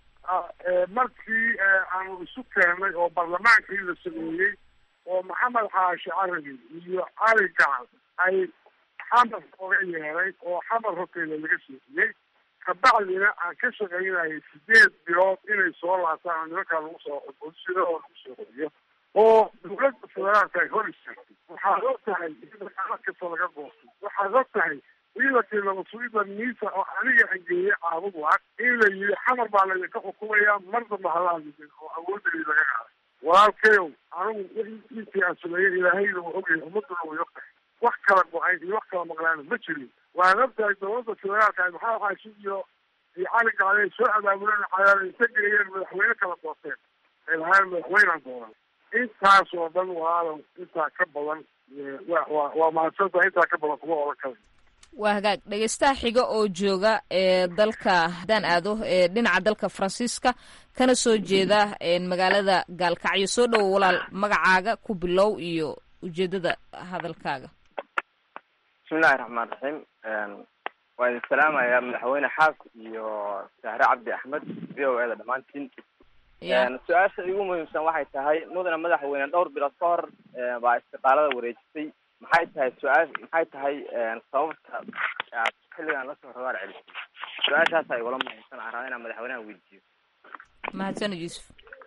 Speaker 9: markii aanu isu keennay oo barlamaankii la sameeyey oo maxamed xaashi carabi iyo cali gacal ay xamar oga yeeray oo xamar horteeda laga siixiyey kabacdina aan ka shaqaynayay sideed bilood inay soo laabtaan oo nimankaa lagu soo bolisida oo lagu soo qoriyo oo dawladda federaalka ay hor istaagtay waxaad og tahay in dagaalo kasta laga goostay waxaad og tahay ciidankii nabadsuida miisa oo aniga angeeyey caabud waag in la yidhi xamar baa laydinka xukumaya mar damba halaadidin oo awoodadii laga qaaday walaalkayow anigu intii aan sameeyey ilaahayna waa ogyahay ummaduna way og tahay wax kala go-ay iyo wax kala maqlaana ma jirin waan og tahay dawladda federaalka maxaa xaashi iyo iyo cali gacday soo abaabuleen cadaala inta geeyeen madaxweyne kala doorteen ay lahaayeen madaxweynaan dooran intaas oo dhan walaalow intaa ka badan wa wa waa mahadsantahay intaa ka badan kuma oran karayo
Speaker 8: waa hagaag dhegeystaha xiga oo jooga ee dalka haddaan aado ee dhinaca dalka faransiiska kana soo jeeda magaalada gaalkacyo soo dhowo walaal magacaaga ku bilow iyo ujeedada hadalkaaga
Speaker 11: bismillahi raxmaan raxiim waa idin salaamayaa madaxweyne xaas iyo sahre cabdi axmed v o eda dhammaantiin su-aasha igu muhiimsan waxay tahay mudane madaxweyne dhowr bilood ka hor baa istiqaalada wareejisay maxay tahay su-aa maxay tahay sababta aad xilligan lasoo rabaar celisay su-aashaasa igula muhiimsan aan rabaa inaan madaxweynaha weydiiyo
Speaker 8: mahadsano yuusuf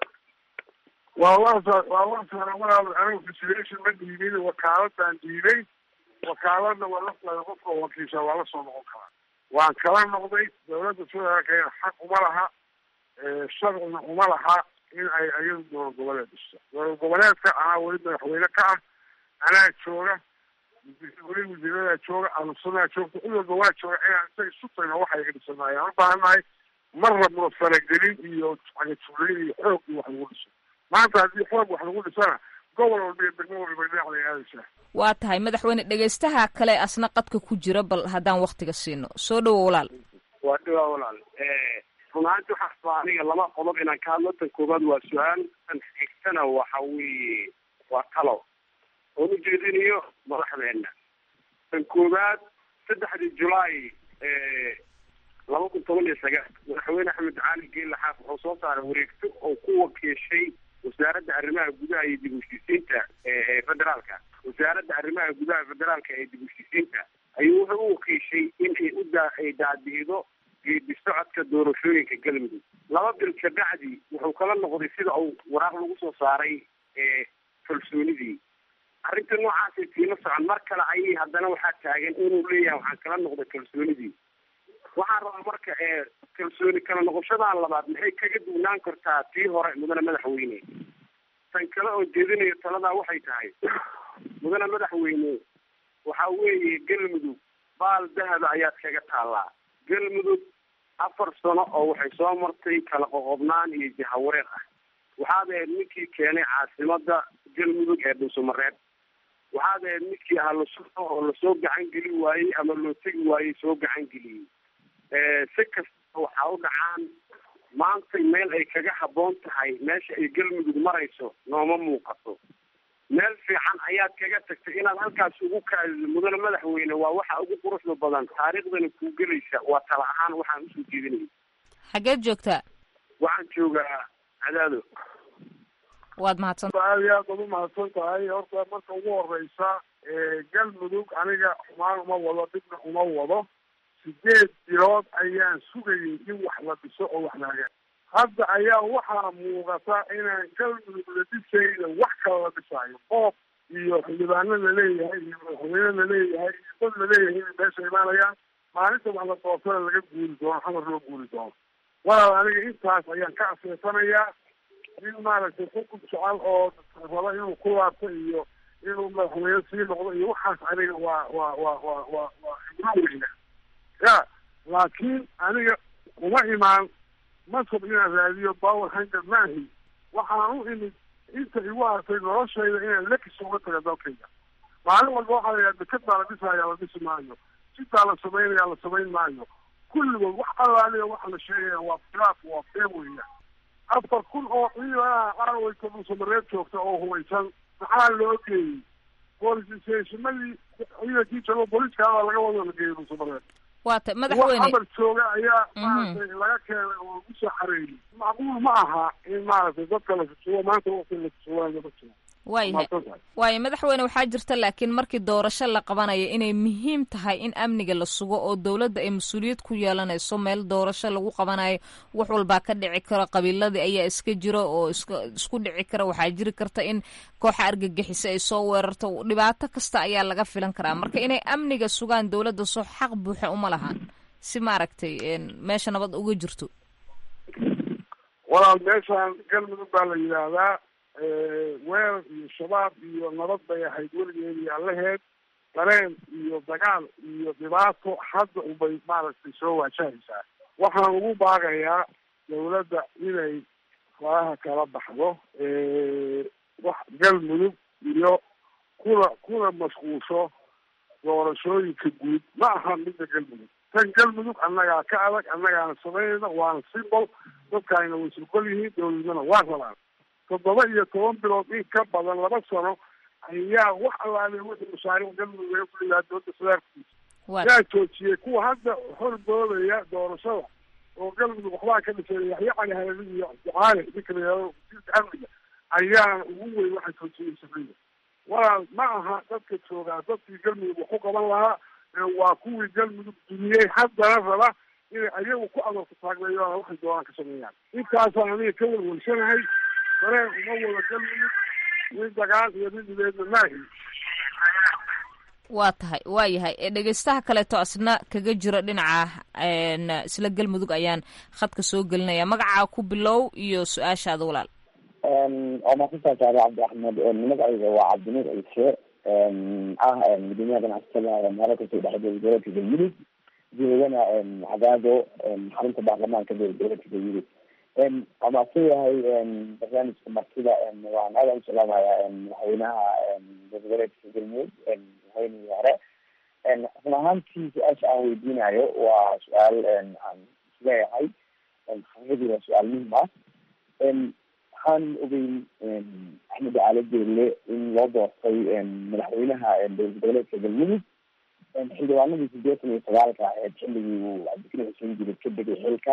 Speaker 9: waa waa waa waa walaal anigu consideration ma dhiibin wakaaladaan dhiibay wakaaladna waa la qofka wakiisha waa la soo noqon karaa waan kala noqday dawladda federaalka xaq uma laha sharcina uma laha in ay ayadu dowlad goboleed dhisto dowlad goboleedka anaa weli madaxweyne ka ah anaa jooga weli wasiiradaa jooga ahlusunaa joogta cid walba waa jooga inaan isaga isu tagno waxa iga dhisanahay aan u baahannahay ma rabno faragelin iyo cagajuglayn iyo xoog iyo wax lagu dhiso maanta haddii xoog wax lagu dhisana gobol walba iyo degmo walba dhinac lay aadaysaa
Speaker 8: waa tahay madaxweyne dhegaystaha kale asna qadka ku jira bal haddaan waktiga siino soo dhowo walaal
Speaker 12: waa dhawaa walaal run ahaanti waxaa rabaa aniga laba qodob inaan ka hadlo tan koobaad waa su-aal tan xigtana waxa weeye waa talo oon ujeedinayo madaxdeena tan koobaad saddexdii julaay laba kun toban iyo sagaal madaxweyne axmed cali geela xaaf wuxuu soo saaray wareegto oo ku wakiishay wasaaradda arrimaha gudaha iyo dib u heshiisiinta ee federaalka wasaaradda arrimaha gudaha federaalka ee dib u heshiisiinta ayuu wuxuu u wakiishay in ay u daa ay daadiido geedi socodka doorashooyinka galmudug laba bil kabacdi wuxuu kala noqday sida uu waraaq lagu soo saaray kalsoonidii arrinta noocaasay tiila socon mar kale ayay haddana waxaa taagan inuu leeyahay waxaan kala noqday kalsoonidii waxaan rabaa marka kalsooni kala noqoshadan labaad maxay kaga duwnaan kartaa tii hore mudane madaxweyne tan kale oo jeedinayo taladaa waxay tahay mudane madaxweyne waxa weeye galmudug baal dahaba ayaad kaga taallaa galmudug afar sano oo waxay soo martay kala qoqobnaan iyo jahawareer ah waxaad ahayd ninkii keenay caasimada galmudug ee dhuusamareeb waxaad ahayd ninkii ahlusuno oo lasoo gacan geli waayey ama loo tegi waayey soo gacan geliyey si kasta waxaa u dhacaan maantay meel ay kaga habboon tahay meesha ay galmudug marayso nooma muuqato meel fiican ayaad kaga tagtay inaad halkaas ugu kaadido mudane madaxweyne waa waxa ugu quruxda badan taariikhdana kuu gelaysa waa tala ahaan waxaan usoo jeedinaya
Speaker 8: xageed joogtaa
Speaker 12: waxaan joogaa cadaado
Speaker 8: waad mahadsan
Speaker 9: aad iyo aad baad umahadsan tahay horta marka ugu horeysa galmudug aniga xumaan uma wado dhibna uma wado sideed bilood ayaan sugayay in wax la dhiso oo wax lahaga hadda ayaa waxaa muuqata inaan galmudug la dhisayna wax kala la dhisaayo qoob iyo xildhibaano laleeyahay iyo madaxweyne laleeyahay iyo dad laleeyahay inay meesha imaanayaan maalinta wax la doortana laga guuri doono xamar loo guuri doono walaal aniga intaas ayaan ka aseesanayaa in maaragtay xukun jecel oo raba inuu ku laabto iyo inuu madaxweyne sii noqdo iyo waxaas aniga waa waa waa waa waa waa xibro weyna ya laakiin aniga uma imaan masab inaan raadiyo power hanger maahi waxaan u imid inta igu hartay noloshayda inaan lekis uga taga dalkayga maalin walba waxaa la yidhaha deked baa la dhisaya la dhisi maayo sidaa la samaynaya la samayn maayo kulligood wax allaaliya waxa la sheegaya waa khilaaf waa been weeyaan afar kun oo ciidanaha aaweyta dhuusamareed joogta oo hubaysan maxaa loo geeyey boolisationadii ciidankii joogo booliiskaabaa laga wado la geeyey dhuusamareed
Speaker 8: waa ta
Speaker 9: wax
Speaker 8: madaxweyne
Speaker 9: amar jooga ayaa maaragtay laga keenay oo lagu soo xareeyey macquul ma aha in maaragtay dadka la susugo maanta waqti la susugayo ma jiro
Speaker 8: waayahay
Speaker 9: mahadsan tahay
Speaker 8: waayo madaxweyne waxaa jirta laakiin markii doorasho la qabanayo inay muhiim tahay in amniga la sugo oo dowladda ay mas-uuliyad ku yeelanayso meel doorasho lagu qabanayo wax walbaa ka dhici karo qabiiladii ayaa iska jiro oo iska isku dhici kara waxaa jiri karta in kooxa argagixisa ay soo weerarto dhibaato kasta ayaa laga filan karaa marka inay amniga sugaan dowladda soo xaq buuxa uma lahan si maaragtay een, meesha nabad uga jirto
Speaker 9: walaal meeshaan galmudug baa la yidhaahdaa weerar iyo shabaab iyo nabad bay ahayd weligeed iyo allaheed dareen iyo dagaal iyo dhibaato hadda unbay maaragtay soo waajahaysaa waxaan ugu baaqayaa dawladda inay faraha kala baxdo wax galmudug iyo kuna kuna mashquulsho doorashooyinka guud ma aha midda galmudug tan galmudug annagaa ka adag annagaana samaynayna waana simbol dadkaayna way surgol yihiin dowladnimana waa rabaan toddoba iyo toban bilood in ka badan laba sano ayaa wax allaale wixii mashaariic galmudug laga fuliyaa dowladda federaalkiisa yaa joojiyey kuwa hadda hordoodaya doorashada oo galmudug waxbaa ka dhisay yaxya cali halali iyo ducaale ninka la yihahdo wasiirka amniga ayaana ugu weyn waxay joojiyey sabriya walaal ma aha dadka joogaa dadkii galmudug wax ku qaban lahaa ee waa kuwii galmudug duniyey haddana raba inay ayagu ku adoorka taagleeyoona waxay doonaan ka sameeyaan intaasaan aniga ka welwelsanahay dareen uma wada galmudug nin dagaal iyo nin dhibeedna maahi
Speaker 8: waa tahay waa yahay ee dhegeystaha kaleeto asna kaga jiro dhinaca een, isla galmudug ayaan khadka soo gelinaya magacaa ku bilow iyo su-aashaada walaal
Speaker 13: waa mahadsantahay saare cabdi axmed magacayga waa cabdinuur ciise ah gudoomiyaha ganacsatada meelo kasoo dhexdooda dowladka galmudug joogana cadaado xarunta baarlamaanka dowladka galmudug waa mahadsan yahay barnaamijka martida waan aada u salaamayaa madaxweynaha goboleedka galmudug madaxweynihii hore run ahaantii su-aasha aan weydiinayo waa su-aal aan isleeyahay xaqiiqadii waa su-aal muhim ah waxaan ogeyn axmed cali jeelle in loo doortay madaxweynaha dowlad goboleedka galmudug xildhibaanadii sideetan iyo sagaalka aheyd xilligii uu cabdikariim xuseen jirid ka degay xilka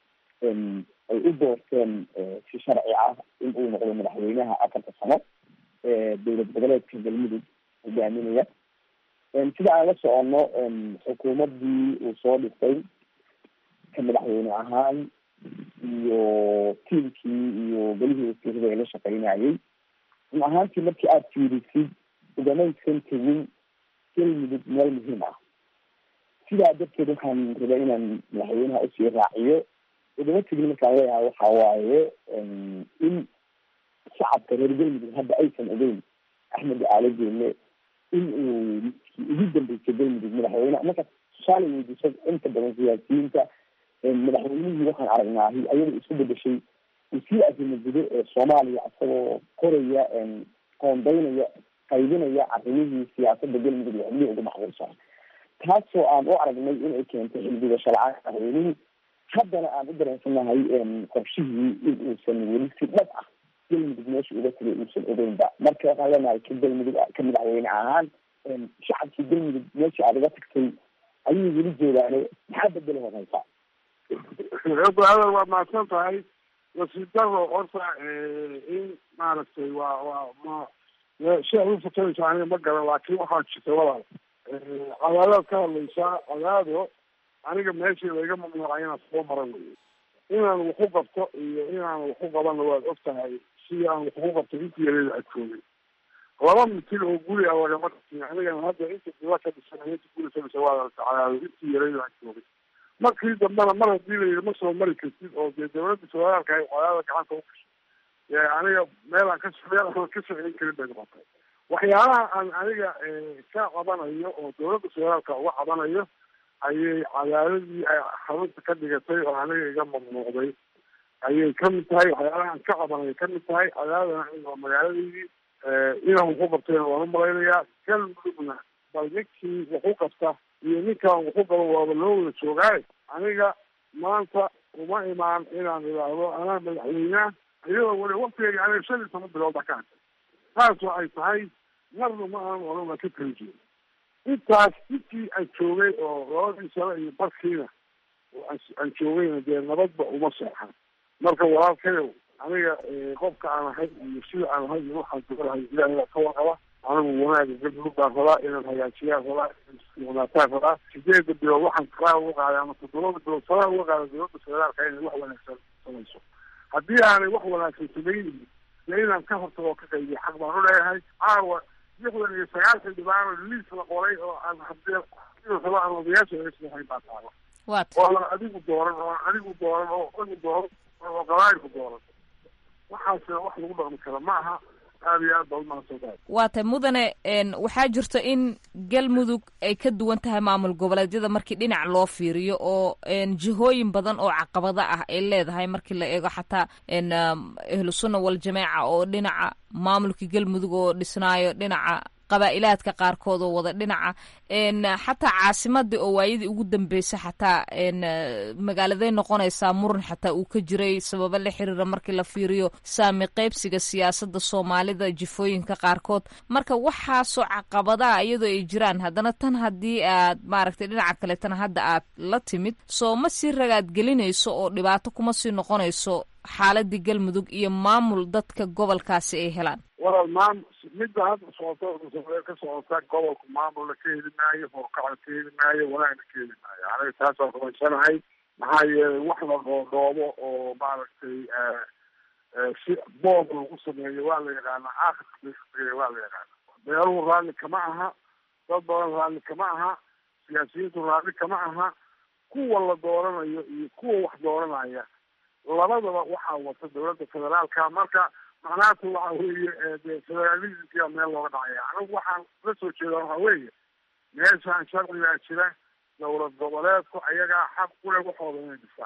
Speaker 13: ay u doorteen si sharci ah in uu noqdo madaxweynaha afarta sano ee dowlad goboleedka galmudug hogaaminaya sida aan la socono xukuumadii uu soo dhistay ka madaxweyne ahaan iyo tiimkii iyo gelihii wasiirada ay la shaqeynayay run ahaantii markii aada fiirisid ugamaysan tegin galmudug meel muhiim ah sidaa darteed waxaan rabaa inaan madaxweynaha usii raaciyo ugama tegin markaan leeyahay waxa waaye in shacabka reer galmudug hadda aysan ogeyn axmed caali jeelle in uu midkii ugu dambeysay galmudug madaxweyne marka tusaale weydiiso inta badan siyaasiyiinta madaxweynihii waxaan aragnaahi ayada isku bedeshay wasiir arrimo gudo ee soomaaliya isagoo koraya qoondeynaya qaybinaya arrimihii siyaasada galmudug iyo xubnihii ugu macquulsan taasoo aan u aragnay inay keentay xildhigasho la-aan madaxweynihii haddana aan u dareensanahay qorshihii in uusan weli si dhab ah galmudug meesha uga tegay uusan ogeynba marka waxaan leenahay ka galmudug ka madaxweyne ahaan shacabkii galmudug meeshii aad uga tagtay ayay weli joogaane maxaa bedeli horeysa
Speaker 9: hadal waa mahadsan tahay wasiir daro horta in maaragtay waa waa ma sheekh u fatanaysa aniga ma garan laakiin waxaa jirta walaal cadaadaad ka hadlaysaa cadaado aniga meeshii laiga mamnuucay inaan soo mara wey inaan waxu qabto iyo inaan waxu qabana waad og tahay sidii aan waxu qabto intii yareeda adkoogay laba mitil oo guri a lagama dhisi anigana hadda inta dila ka dhisan inta guri ka dhisa waa cadaado intii yareeda adkoogay markii dambena mar haddii la yidhi ma soo mari kartid oo dee dawladda federaalka ay cadaada gacanta u gashay aniga meel aan ka meel aan ka socon karin bay noqotay waxyaalaha aan aniga ka cabanayo oo dawladda federaalka uga cabanayo ayay cadaadadii ay xarunta ka dhigatay oo aniga iga mamnuucday ayay kamid tahay waxyaalaha aan ka cabanaya kamid tahay cadaadana waa magaaladeydii inaan waxu qabtayna waan umalaynayaa galmudugna bal ninkii waxu qabta iyo ninkaan waxu qaban waaba loo wada joogaaye aniga maanta uma imaan inaan idhaahdo anaa madaxweyneha iyadoo weli waktigeyga aniga shan iyo toban bilood baa ka hadlay taas oo ay tahay marna ma aan oran waa ka kala jeeda intaas intii aan joogay oo labadii sano iyo barkiina aan joogayna dee nabadba uma seexan marka walaalkayow aniga qofka aan ahay iyo sida aan ahay iyo waxaan jogalahay ilaahay ka warqaba anigu wanaaga galmudug baan rabaa inaan hagaajiyaan rabaa wanaataan rabaa sideeda bilood waxaan karaa uga qaaday ama toddobada bilood saraa uga qaada dowladda federaalka inay wax wanaagsan samayso haddii aanay wax wanaagsan samaynin dee inaan ka hortago oo ka qaybiyo xaq baan u leeyahay caawa lixdan iyo sagaashan dhibaano liis la qoray oo aan hadee raba aan odayaasha laga sameexayn baa taala ooan adigu dooran oo adigu dooran oo adigu dooran oo qabaayilku dooran waxaasina wax lagu dhaqmi kara ma aha aada iyo aad baa umahadsantahay
Speaker 8: waa tay mudane waxaa jirta in galmudug ay ka duwan tahay maamul goboleedyada markii dhinac loo fiiriyo oo jihooyin badan oo caqabada ah ay leedahay markii la eego xataa ahlu sunna waljamaaca oo dhinaca maamulka galmudug oo dhisnaayo dhinaca qabaa'ilaadka qaarkood oo wada dhinaca xataa caasimadii oo waayadii ugu dambeysay xataa magaaladay noqonaysaa muran xataa uu ka jiray sababo la xiriira markii la fiiriyo saami qaybsiga siyaasada soomaalida jifooyinka qaarkood marka waxaasoo caqabadaha iyadoo ay jiraan haddana tan haddii aad maaragtay dhinaca kaleetana hadda aad la timid soo ma sii ragaad gelinayso oo dhibaato kuma sii noqonayso xaaladii galmudug iyo maamul dadka gobolkaasi ay helaan
Speaker 9: walaal maam midda hadda socota ka socota gobolku maamulna ka heli maayo horkacna ka heli maayo wanaagna ka heli maayo aniga taasaan rumaysanahay maxaa yeelay wax la dhoodhoobo oo maaragtay si boob lagu sameeyo waa la yaqaanaa aakhirka waa la yaqaana beeluhu raalli kama aha dad badan raalli kama aha siyaasiyiintu raalli kama aha kuwa la dooranayo iyo kuwa wax dooranaya labadaba waxaa wata dawladda federaalka marka macnahaatu waxa weeye de federalismkia meel looga dhacaya anigu waxaan la soo jeeda waxa weeye meeshaan sharcigaa jira dowlad goboleedku ayagaa xaq kule waxooda inay dhisaan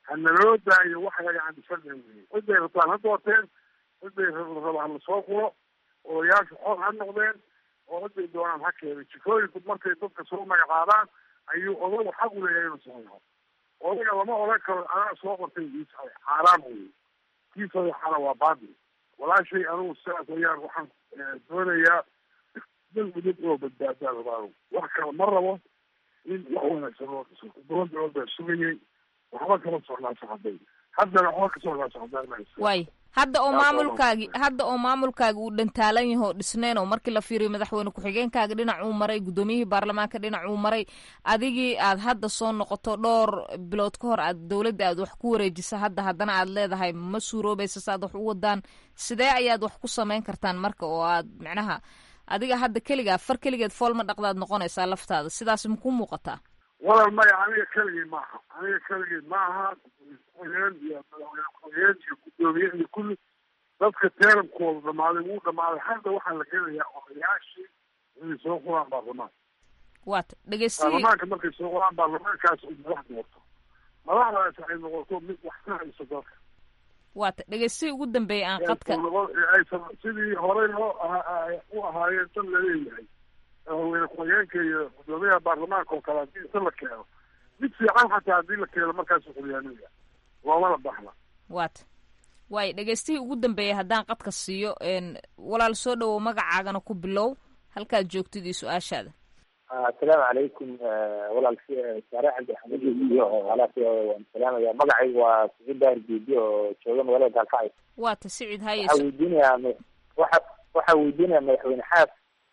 Speaker 9: hanaloo daayo wax laga candisana weye ciday rabtaan ha doorteen ciday raba hala soo quro odayaashu xor ha noqdeen oo ciday doonaan ha keenay jikooyinku markay dadka soo magacaabaan ayuu odagu xaq u leeyahay inuu sameeyo odaga lama oran karo anaa soo qortay iisa xaaraan weye kii sadeexana waa baatil walaashay anigu sidaas ayaan waxaan doonayaa dalmudug oo badbaadaa rabaa wax kale ma rabo in wax wanaagsan loo dhiso dowladda oo baa sugayay waxba kama socnaa socday haddana waxba ka socnaa socdaa
Speaker 8: waay hadda oo maamulkaagi hadda oo maamulkaagi uu dhantaalan yaho o dhisnayn oo markii la fiiriyo madaxweyne ku-xigeenkaaga dhinac uu maray guddoomiyihii baarlamaanka dhinac uu maray adigii aad hadda soo noqoto dhowr bilood ka hor aad dowladda aad wax ku wareejisa hadda haddana aad leedahay ma suuroobaysa saaad wax u wadaan sidee ayaad wax ku samayn kartaan marka oo aad macnaha adiga hadda keligaa far keligeed fool ma dhaqdaad noqonaysaa laftaada sidaas maku muuqataa
Speaker 9: walal maya aniga keligii maaha aniga keligii maaha ku-xigeen iyo madaxweyne ku-xigeen iyo guddoomiye iyo kulli dadka teerankooda dhamaaday wuu dhamaaday hadda waxaa la gelayaa odayaashii inay soo quraan baarlamaanka
Speaker 8: waata dhegeysti
Speaker 9: baarlamaanka markay soo quraan baarlamaankaas uu madax doorto madaxdaas ay noqoto mid wax ka hayso dalka
Speaker 8: waata dhegeystihi ugu dambeeyay aan qadka
Speaker 9: aysan sidii horey loo u ahaayeen dad laleeyahay madaxweyne ku-xigeenka iyo guddoomiyaha baarlamaanka oo kale haddii isa la keeno mid fiican xataa haddii la keeno markaasu qulyaanaya loomana baxla
Speaker 8: waata waay dhegeystihii ugu dambeeyay haddaan qadka siiyo walaal soo dhawow magacaagana ku bilow halkaad joogtid iyo su-aashaada
Speaker 13: asalaamu calaykum walaal saare cabdi axmed iyo alaas waan salaamaya magacaygu waa siciid daahir geedi oo jooga magaalada gaalkacyo
Speaker 8: waata sicid haye
Speaker 13: waxaa weydiinayaa waxa waxaa weydiinaya madaxweyne xaas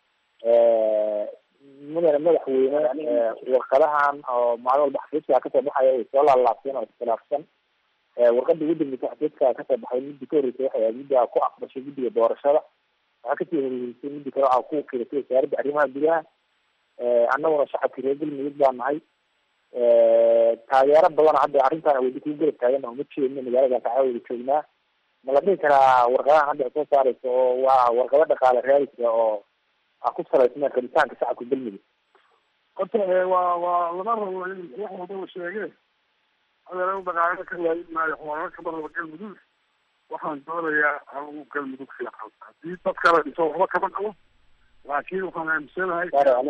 Speaker 13: mudane madaxweyne warqadahan oo maalin walba xafiiska kasoo baxaya ay soo laalaabteen oo iskhilaafsan warqada ugu dambeysa xafiiska kasoo baxay midii ka horreysay waxay ahayd midda ku aqbashay guddiga doorashada waxaa kasii horreysay midii kale waxaa ku wakiilatay wasaaradda arrimaha gudaha annaguna shacabkii reer galmudug baa nahay taageero badan hadda arrintaan weli ku garab taagan oo ma jeedno magaalada gaalkacyo wada joognaa ma la dhihi karaa warqadahan hadda ay soo saareysa oo waa warqado dhaqaale raadisa oo a ku salaysna rabitaanka shacabka galmudug
Speaker 9: horta waa waa lama rabo in wax walbaba sheege adeer dhaqaale ka waayin maayo xoolana kama rabo galmudug waxaan doonayaa anigu galmudug fiican haddii dad kale dhiso waxba kama qabo laakiin waxaan aaminsanahay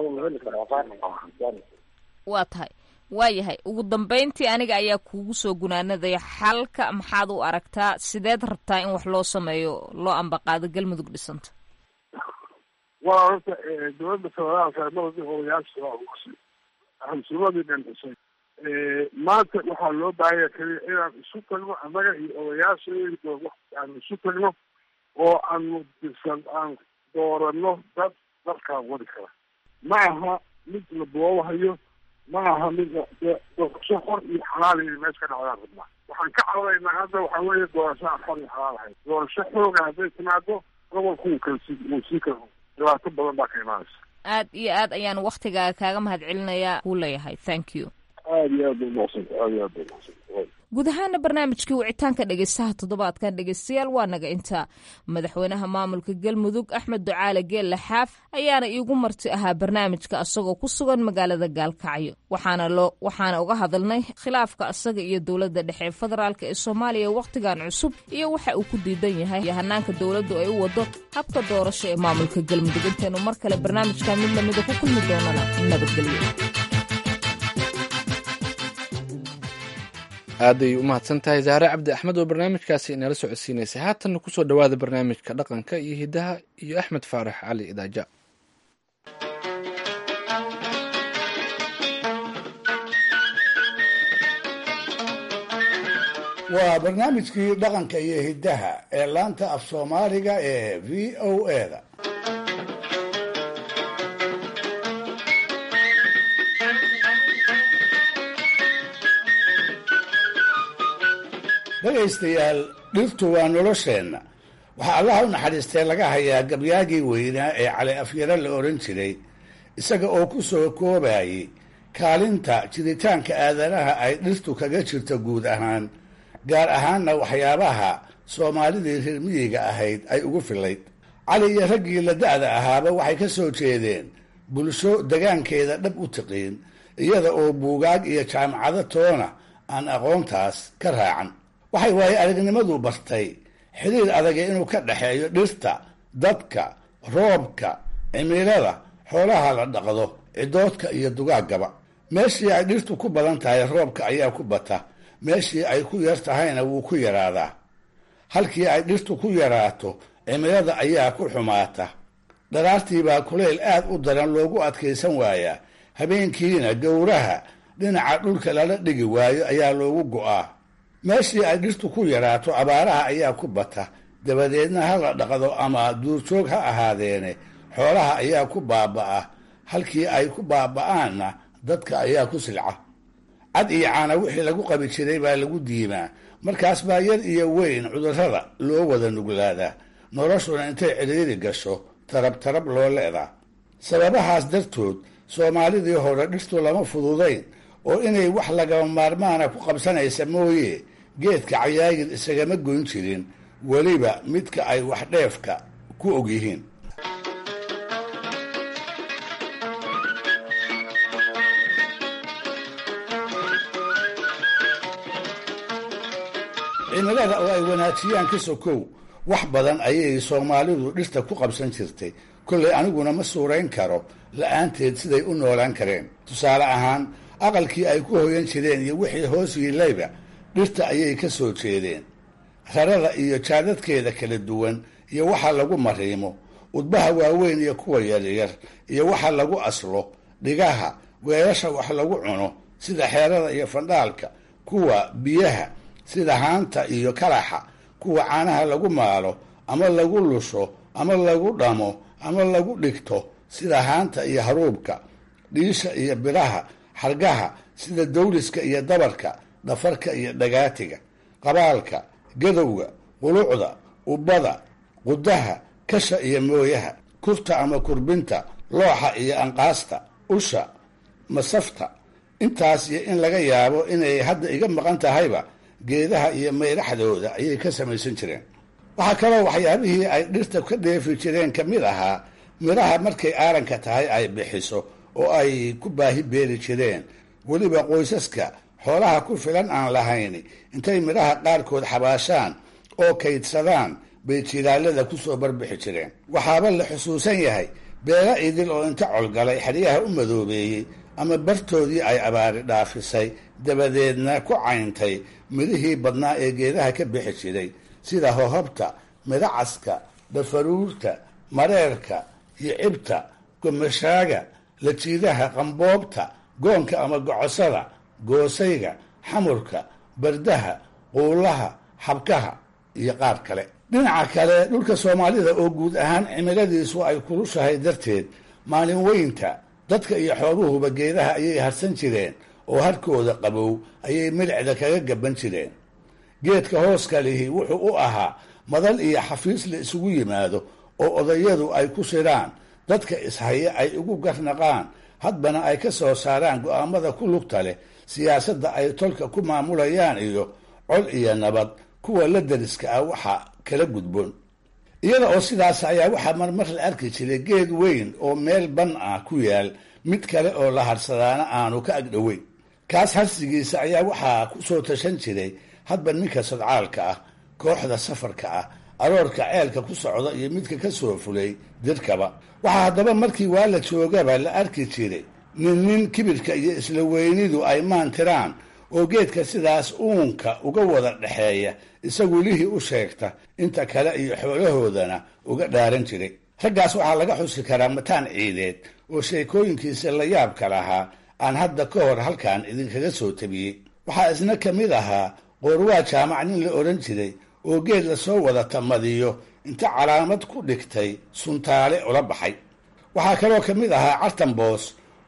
Speaker 8: waa tahay waayahay ugu dambeyntii aniga ayaa kuugu soo gunaanadaya xalka maxaad u aragtaa sideed rabtaa in wax loo sameeyo loo ambaqaado galmudug dhisanta
Speaker 9: waa horta dowladda federaalka maradii odayaasha waa ugashay ahlusunnadii dhan dhisay maanta waxaa loo baahanya keliya inaan isu tagno annaga iyo odayaasha aan isu tagno oo aanu dirsan aan doorano dad dalkaan wadi kara ma aha mid la boobahayo ma aha mid doorasho xor iyo xalaal inay meesha ka dhacdaan rabnaa waxaan ka cawdaynaa hadda waxaa weeye doorasho aan xor iyo xalaal ahayn doorasho xooga hadday timaado gobolku wuu kala sii wuu sii kala dhibaato badan baa ka imaanaysa
Speaker 8: aad iyo aad ayaan waktigaaga kaaga mahad celinayaa kuu leeyahay thank you
Speaker 9: aad iyo aad bay umahadsanta aad iyo aad bay umahadsanta
Speaker 8: guud ahaana barnaamijkii wicitaanka dhegeystaha toddobaadkan dhegeystayaal waa naga intaa madaxweynaha maamulka galmudug axmed ducaale geelle xaaf ayaana iigu marti ahaa barnaamijka asagoo ku sugan magaalada gaalkacyo waxaana loo waxaana uga hadalnay khilaafka asaga iyo dowladda dhexe ee federaalk ee soomaaliya wakhtigan cusub iyo waxa uu ku diidan yahay iyo hanaanka dowladdu ay u wado habka doorasho ee maamulka galmudug intaynu mar kale barnaamijkan mid lamida ku kulmi doonana nabadgelyo
Speaker 2: aaday u mahadsan tahay zahre cabdi axmed oo barnaamijkaasi inala socodsiinaysay haatanna kusoo dhowaada barnaamijka dhaqanka iyo hiddaha iyo axmed faarax cali idaaja
Speaker 14: waa barnaamijkii dhaqanka iyo hiddaha ee laanta af soomaaliga ee v o eda dhegaystayaal dhirtu waa nolosheenna waxaa allaha u naxariistay laga hayaa gabyaagii weynaa ee cali afyaro la odhan jiray isaga oo ku soo koobayay kaalinta jiritaanka aadanaha ay dhirtu kaga jirto guud ahaan gaar ahaanna waxyaabaha soomaalidii reer miyiga ahayd ay ugu filayd cali iyo raggii la da'da ahaaba waxay ka soo jeedeen bulsho degaankeeda dhab u tiqiin iyada oo buugaag iyo jaamacado toona aan aqoontaas ka raacan waxay waaye aragnimadu bartay xiriir adaga inuu ka dhexeeyo dhirta dadka roobka cimilada xoolaha la dhaqdo cidoodka iyo dugaaggaba meeshii ay dhirtu ku badan tahay roobka ayaa ku bata meeshii ay ku yar tahayna wuu ku yaraadaa halkii ay dhirtu ku yaraato cimilada ayaa ku xumaata dharaartiibaa kulayl aad u daran loogu adkaysan waayaa habeenkiina gowraha dhinaca dhulka lala dhigi waayo ayaa loogu go'aa meeshii ay dhirtu ku yaraato abaaraha ayaa ku bata dabadeedna ha la dhaqdo ama duurjoog ha ahaadeene xoolaha ayaa ku baaba'a halkii ay ku baaba'aanna dadka ayaa ku silca cad iyo caana wixii lagu qabi jiray baa lagu diimaa markaas baa yar iyo weyn cudurrada loo wada nuglaadaa noloshuna intay cidhiiri gasho tarab tarab loo leedaa sababahaas dartood soomaalidii hore dhirtu lama fududayn oo inay wax lagama maarmaana ku qabsanaysa mooye geedka cayaagir isagama goyn jirin weliba midka ay wax dheefka ku og yihiin cimilada oo ay wanaajiyaan ka sokow wax badan ayay soomaalidu dhirta ku qabsan jirtay kollay aniguna ma suurayn karo la-aanteed siday u noolaan kareen tusaale ahaan aqalkii ay ku hoyan jireen iyo wixii hoos yiilayba dhirta ayay ka soo jeedeen rarada iyo jaadadkeeda kala duwan iyo waxa lagu mariimo udbaha waaweyn iyo kuwa yaryar iyo waxa lagu aslo dhigaha weelasha wax lagu cuno sida xeerada iyo fandhaalka kuwa biyaha sida haanta iyo kalaxa kuwa caanaha lagu maalo ama lagu lusho ama lagu dhamo ama lagu dhigto sida haanta iyo haruubka dhiisha iyo biraha xargaha sida dawliska iyo dabarka dhafarka iyo dhagaatiga qabaalka gadowga qulucda ubbada qudaha kasha iyo mooyaha kurta ama kurbinta looxa iyo anqaasta usha masafta intaas iyo in laga yaabo inay hadda iga maqan tahayba geedaha iyo mayraxdooda ayay ka samaysan jireen waxaa kaloo waxyaabihii ay dhirta ka dheefi jireen ka mid ahaa midhaha markay aaranka tahay ay bixiso oo ay ku baahi beeri jireen weliba qoysaska xoolaha ku filan aan lahayn intay midhaha qaarkood xabaashaan oo kaydsadaan bay jilaalada kusoo barbixi jireen waxaaba la xusuusan yahay beela idil oo inta colgalay xeryaha u madoobeeyey ama bartoodii ay abaari dhaafisay dabadeedna ku cayntay midhihii badnaa ee geedaha ka bixi jiray sida hohobta midacaska dhafaruurta mareerka iyo cibta gomashaaga lajiidaha qamboobta goonka ama gocosada goosayga xamurka bardaha quulaha xabkaha iyo qaar kale dhinaca kale dhulka soomaalida oo guud ahaan cimiladiisu ay kulushahay darteed maalin weynta dadka iyo xooluhuba geedaha ayay harsan jireen oo harkooda qabow ayay milicda kaga gaban jireen geedka hooska lihi wuxuu u ahaa madal iyo xafiis la isugu yimaado oo odayadu ay ku shiraan dadka ishaya ay ugu garnaqaan hadbana ay ka soo saaraan go'aamada ku lugta leh siyaasadda ay tolka ku maamulayaan iyo cod iyo nabad kuwa la dariska ah waxa kala gudboon iyada oo sidaas ayaa waxaa marmar la arki jiray geed weyn oo meel ban ah ku yaal mid kale oo la harsadaana aanu ka agdhoweyn kaas harsigiisa ayaa waxaa ku soo tashan jiray hadba ninka sadcaalka ah kooxda safarka ah aroorka ceelka ku socda iyo midka ka soo fulay dirkaba waxaa haddaba markii waa la joogaba la arki jiray nin nin kibirka iyo isla weynidu ay maantiraan oo geedka sidaas uunka uga wada dhexeeya isagu lihii u sheegta inta kale iyo xoolahoodana uga dhaaran jiray raggaas waxaa laga xusi karaa mataan ciideed oo sheekooyinkiisa la yaabka lahaa aan hadda ka hor halkan idinkaga soo tabiyey waxaa isna ka mid ahaa qoorwaa jaamac nin la odhan jiray oo geed lasoo wada tamadiyo inta calaamad ku dhigtay suntaale ula baxay waxaa kaloo ka mid ahaa cartanboos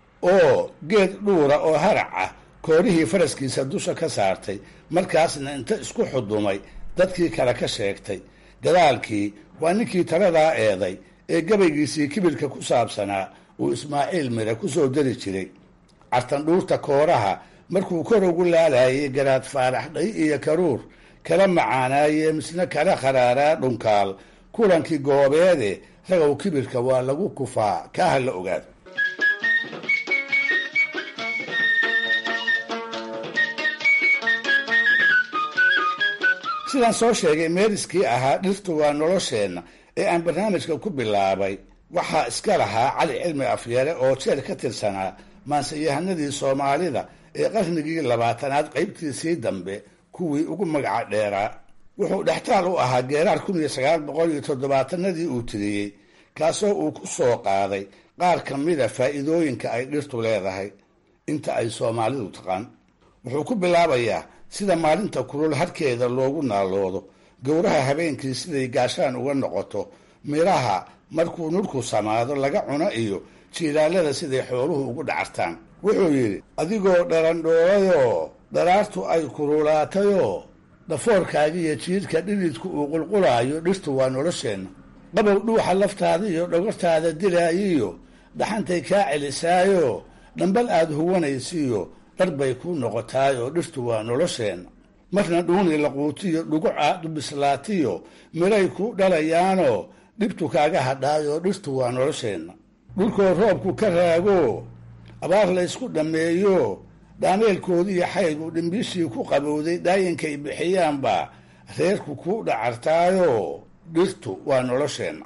Speaker 14: oo geed dhuura oo harac ah koorihii faraskiisa dusha ka saartay markaasna inta isku xudumay dadkii kale ka sheegtay gadaalkii waa ninkii taladaa eeday ee gabaygiisii kibirka ku saabsanaa uu ismaaciil mire ku soo dari jiray cartandhuurta kooraha markuu kor ugu laalayay garaad faarax dhay iyo karuur kala macaanaaye misna kala kharaaraa dhunkaal kulankii goobeede ragow kibirka waa lagu kufaa kaa ha la ogaado sidaan soo sheegay meeriskii ahaa dhirtu waa nolosheenna ee aan barnaamijka ku bilaabay waxaa iska lahaa cali cilmi afyare oo jeer ka tirsanaa maanseyahanadii soomaalida ee qarnigii labaatanaad qaybtiisii dambe kuwii ugu magaca dheeraa wuxuu dhextaal u ahaa geeraar kun iyo sagaal boqol iyo toddobaatanadii uu tiriyey kaasoo uu ku soo qaaday qaar ka mida faa'iidooyinka ay dhirtu leedahay inta ay soomaalidu taqaan wuxuu ku bilaabayaa sida maalinta kulul harkeeda loogu naaloodo gowraha habeenkii siday gaashaan uga noqoto midhaha markuu nurku samaado laga cuno iyo jiilaalada siday xooluhu ugu dhacartaan wuxuu yidhi adigoo dharandhoorayoo dharaartu ay kululaatayoo dhafoorkaagiiyo jiidhka dhididku uu qulqulaayo dhirtu waa nolosheenna qabow dhuuxa laftaada iyo dhogortaada dilaayiyo dhaxantay kaa celisaayo dhambal aad huwanaysiiyo dhar bay kuu noqotaayoo dhirtu waa nolosheenna marna dhuuni laquutiyo dhuguc aad u bislaatiyo midhay ku dhalayaanoo dhibtu kaaga hadhaayoo dhirtu waa nolosheenna dhulkoo roobku ka raago abaar laysku dhammeeyo dhaameelkoodiiyo xaygu dhimbiishii ku qabowday dhaayinkay bixiyaanbaa reerku ku dhacartaayo dhirtu waa nolosheenna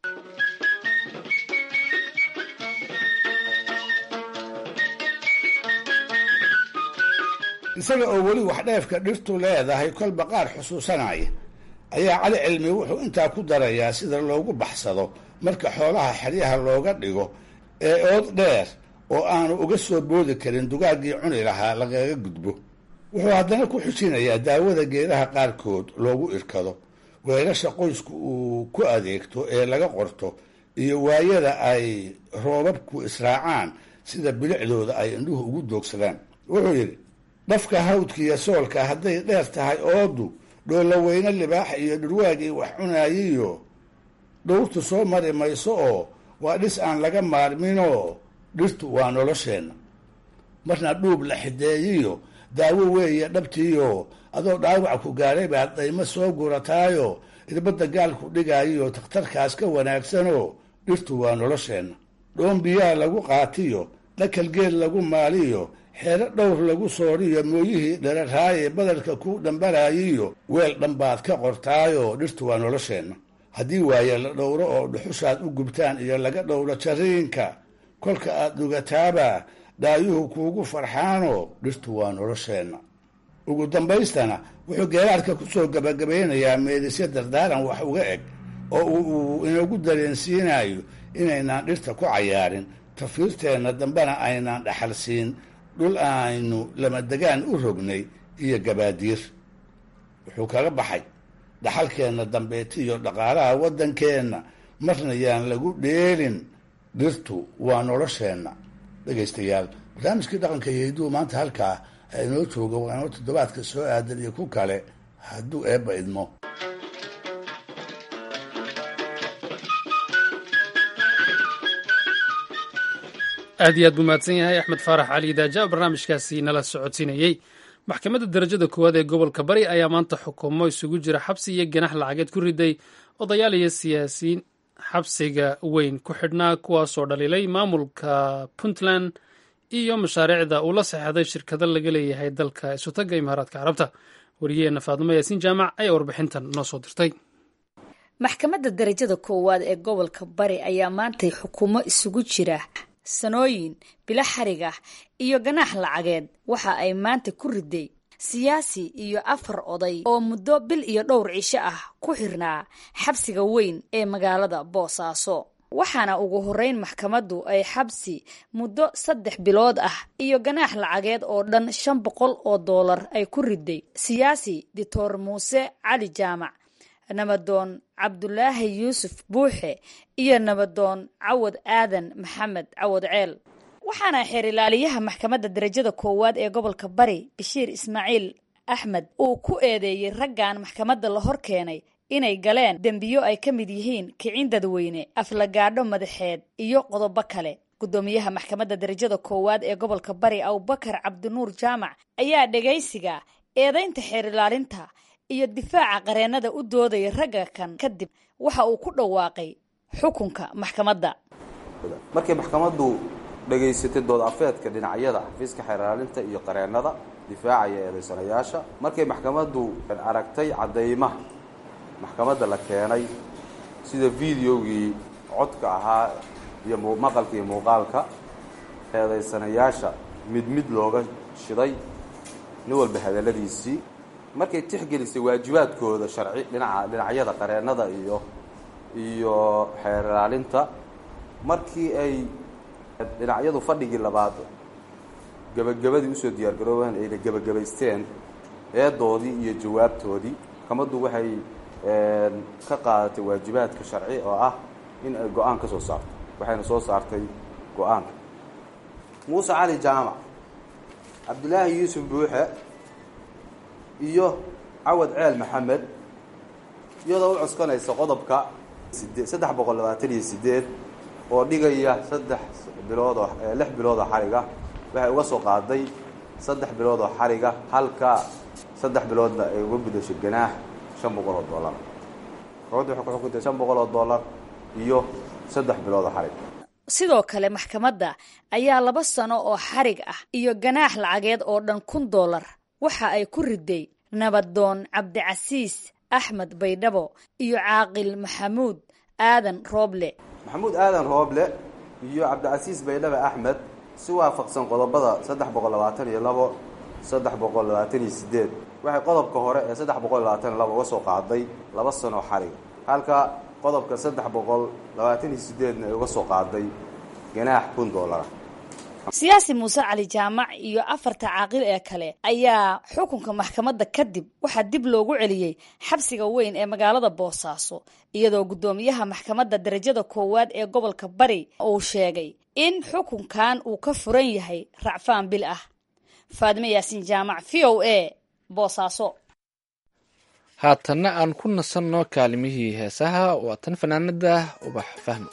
Speaker 14: isaga oo weli wax dheefka dhirtu leedahay kolba qaar xusuusanaya ayaa cali cilmi wuxuu intaa ku darayaa sida loogu baxsado marka xoolaha xeryaha looga dhigo ee ood dheer oo aanu uga soo boodi karin dugaaggii cuni lahaa lagaga gudbo wuxuu haddana ku xujinayaa daawada geedaha qaarkood loogu irkado weelasha qoysku uu ku adeegto ee laga qorto iyo waayada ay roobabku israacaan sida bilicdooda ay indhuhu ugu doogsadaan wuxuu yidhi dhafka hawdkiiyo soolka hadday dheer tahay oodu dhoolaweyne libaax iyo dhurwaagii wax cunaayiyo dhowrtu soo mari mayso oo waa dhis aan laga maarminoo dhirtu waa nolosheenna marna dhuub la xideeyiyo daawo weeye dhabtiiyo adoo dhaawac ku gaadhay baad daymo soo gurataayo irbadda gaalku dhigaayiyo takhtarkaas ka wanaagsanoo dhirtu waa nolosheenna dhoon biyaa lagu qaatiyo dhakal geed lagu maaliyo xeero dhowr lagu sooriyo mooyihii dheraraaye badarka ku dhambalaayiyo weel dhanbaad ka qortaayoo dhirtu waa nolosheenna haddii waaye la dhowro oo dhuxushaad u gubtaan iyo laga dhowro jariinka kolka aad dhugataaba dhaayuhu kuugu farxaanoo dhirtu waa nolosheenna ugu dambaystana wuxuu geeraarka ku soo gabagabaynayaa meedisyo dardaaran wax uga eg oo uu inagu dareensiinayo inaynaan dhirta ku cayaarin tafiirteenna dambena aynaan dhaxal siin dhul aynu lamadegaan u rognay iyo gabaadiir wuxuu kaga baxay dhaxalkeenna dambeeti iyo dhaqaalaha waddankeenna marna yaan lagu dheelin dhirtu waa nolosheenna dhegaystayaal barnaamijkii dhaqanka iyo hidduu maanta halkaa inoo jooga waa inoo toddobaadka soo aadan iyo ku kale hadduu eebba idmo
Speaker 1: aad iyo aad buu mahadsan yahay axmed faarax cali daaja barnaamijkaasi nala socodsiinayey maxkamadda darajada koowaad ee gobolka bari ayaa maanta xukumo isugu jira xabsi iyo ganax lacageed ku riday odayaal iyo siyaasiyiin xabsiga weyn ku xidhnaa kuwaasoo dhaliilay maamulka puntland iyo mashaariicda uu la saxeixday shirkado laga leeyahay dalka isutagga imaaraadka carabta wariyaheenna faadimo yaasiin jaamac ayaa warbixintan noo soo dirtay
Speaker 15: maxkamadda darajada koowaad ee gobolka bari ayaa maantay xukumo isugu jira sanooyin bilo xariga iyo ganaax lacageed waxa ay maanta ku riday siyaasi iyo afar oday oo muddo bil iyo dhowr cisho ah ku xirnaa xabsiga weyn ee magaalada boosaaso waxaana ugu horeyn maxkamaddu ay xabsi muddo saddex bilood ah iyo ganaax lacageed oo dhan shan boqol oo doolar ay ku riday siyaasi doctor muuse cali jaamac nabadoon cabdulaahi yuusuf buuxe iyo nabadoon cawad aadan maxamed cawad ceel waxaana xeer ilaaliyaha maxkamadda darajada koowaad ee gobolka bari bashiir ismaaciil axmed uu ku eedeeyey raggan maxkamadda la hor keenay inay galeen dembiyo ay ka mid yihiin kicin dadweyne aflagaadho madaxeed iyo qodobo kale gudoomiyaha maxkamadda darajada koowaad ee gobolka bari abubakar cabdinuur jaamac ayaa dhegaysiga eedaynta xeer ilaalinta iyo difaaca qareenada u doodaya ragga kan kadib waxa uu ku dhawaaqay xukunka maxkamadda
Speaker 16: markay maxkamaddu dhegaysatay dood afeedka dhinacyada xafiiska xeeraalinta iyo qareennada difaacaya eedaysanayaasha markay maxkamaddu aragtay caddaymaha maxkamadda la keenay sida videogii codka ahaa iyo maqalka iyo muuqaalka eedaysanayaasha mid mid looga shiday nin walba hadalladiisii markay tixgelisay waajibaadkooda sharci dhinaca dhinacyada qareennada iyo iyo xeeraalinta markii ay dhinacyadu fadhigii labaad gebagabadii usoo diyaargaroobeen ayna gebagabaysteen eedoodii iyo jawaabtoodii maxkamaddu waxay ka qaadatay waajibaadka sharci oo ah in ay go-aan ka soo saarto waxayna soo saartay go-aanka muuse cali jaamac cabdilaahi yuusuf buuxe iyo cawad ceel maxamed iyadoo u cuskanaysa qodobka sidee saddex boqol labaatan iyo sideed oo dhigaya saddex bilood oo lix bilood oo xariga waxay uga soo qaaday saddex bilood oo xariga halka saddex biloodna ay uga gudashay ganaax shan boqol oo dollar maxkamaddu waxay ku xukuntay shan boqol oo dollar iyo saddex bilood oo xarig
Speaker 15: sidoo kale maxkamadda ayaa laba sano oo xarig ah iyo ganaax lacageed oo dhan kun dollar waxa ay ku riday nabadoon cabdicasiis axmed baydhabo iyo caaqil maxamuud aadan rooble
Speaker 16: maxamuud aadan rooble iyo cabdicasiis baydhabo axmed si waafaqsan qodobada saddex boqol labaatan iyo labo saddex boqol labaatan iyo sideed waxay qodobka hore ee saddex boqol labaatan iyo labo uga soo qaaday laba sano xariga halka qodobka saddex boqol labaatan iyo sideedna ay uga soo qaaday ganaax kun dollara
Speaker 15: siyaasi muuse cali jaamac iyo afarta caaqil ee kale ayaa xukunka maxkamadda kadib waxaa dib loogu celiyey xabsiga weyn ee magaalada boosaaso iyadoo guddoomiyaha maxkamadda darajada koowaad ee gobolka bari uu sheegay in xukunkan uu ka furan yahay racfaan bil ah faadime yaasin jaamac v o a boosaaso
Speaker 2: haatanna aan ku nasanno kaalimihii heesaha waa tan fanaanada ubax fahmo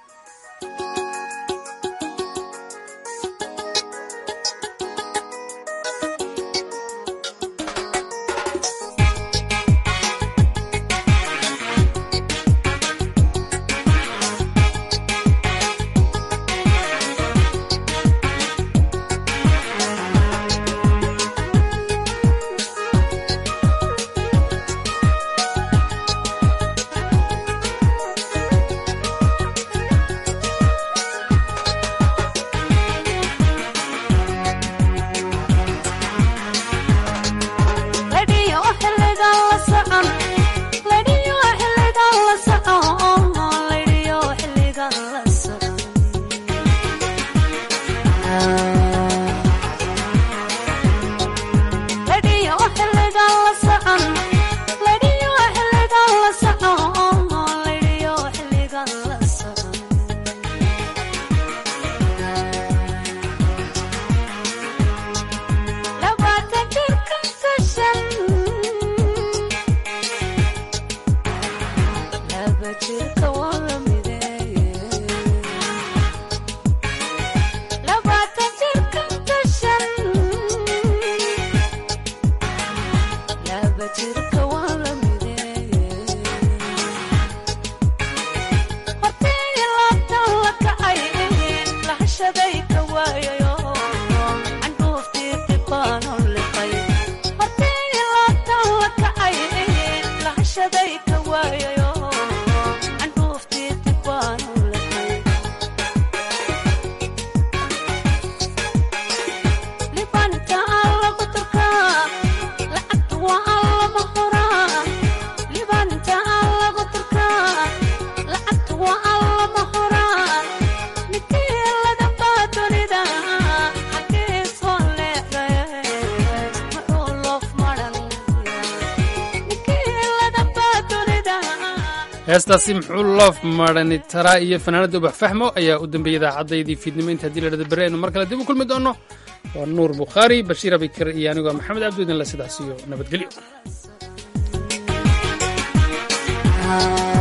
Speaker 1: heestaasi muxuu loof marani taraa iyo fanaanada ubax fahmo ayaa u dambeeyay idaacaddaydii fiidnimo inta haddii la dhada berri aynu mar kale dib u kulmi doonno waa nuur bukhaari bashiir abikar iyo anigoo maxamed cabdi idinle sidaas iyo nabadgelyo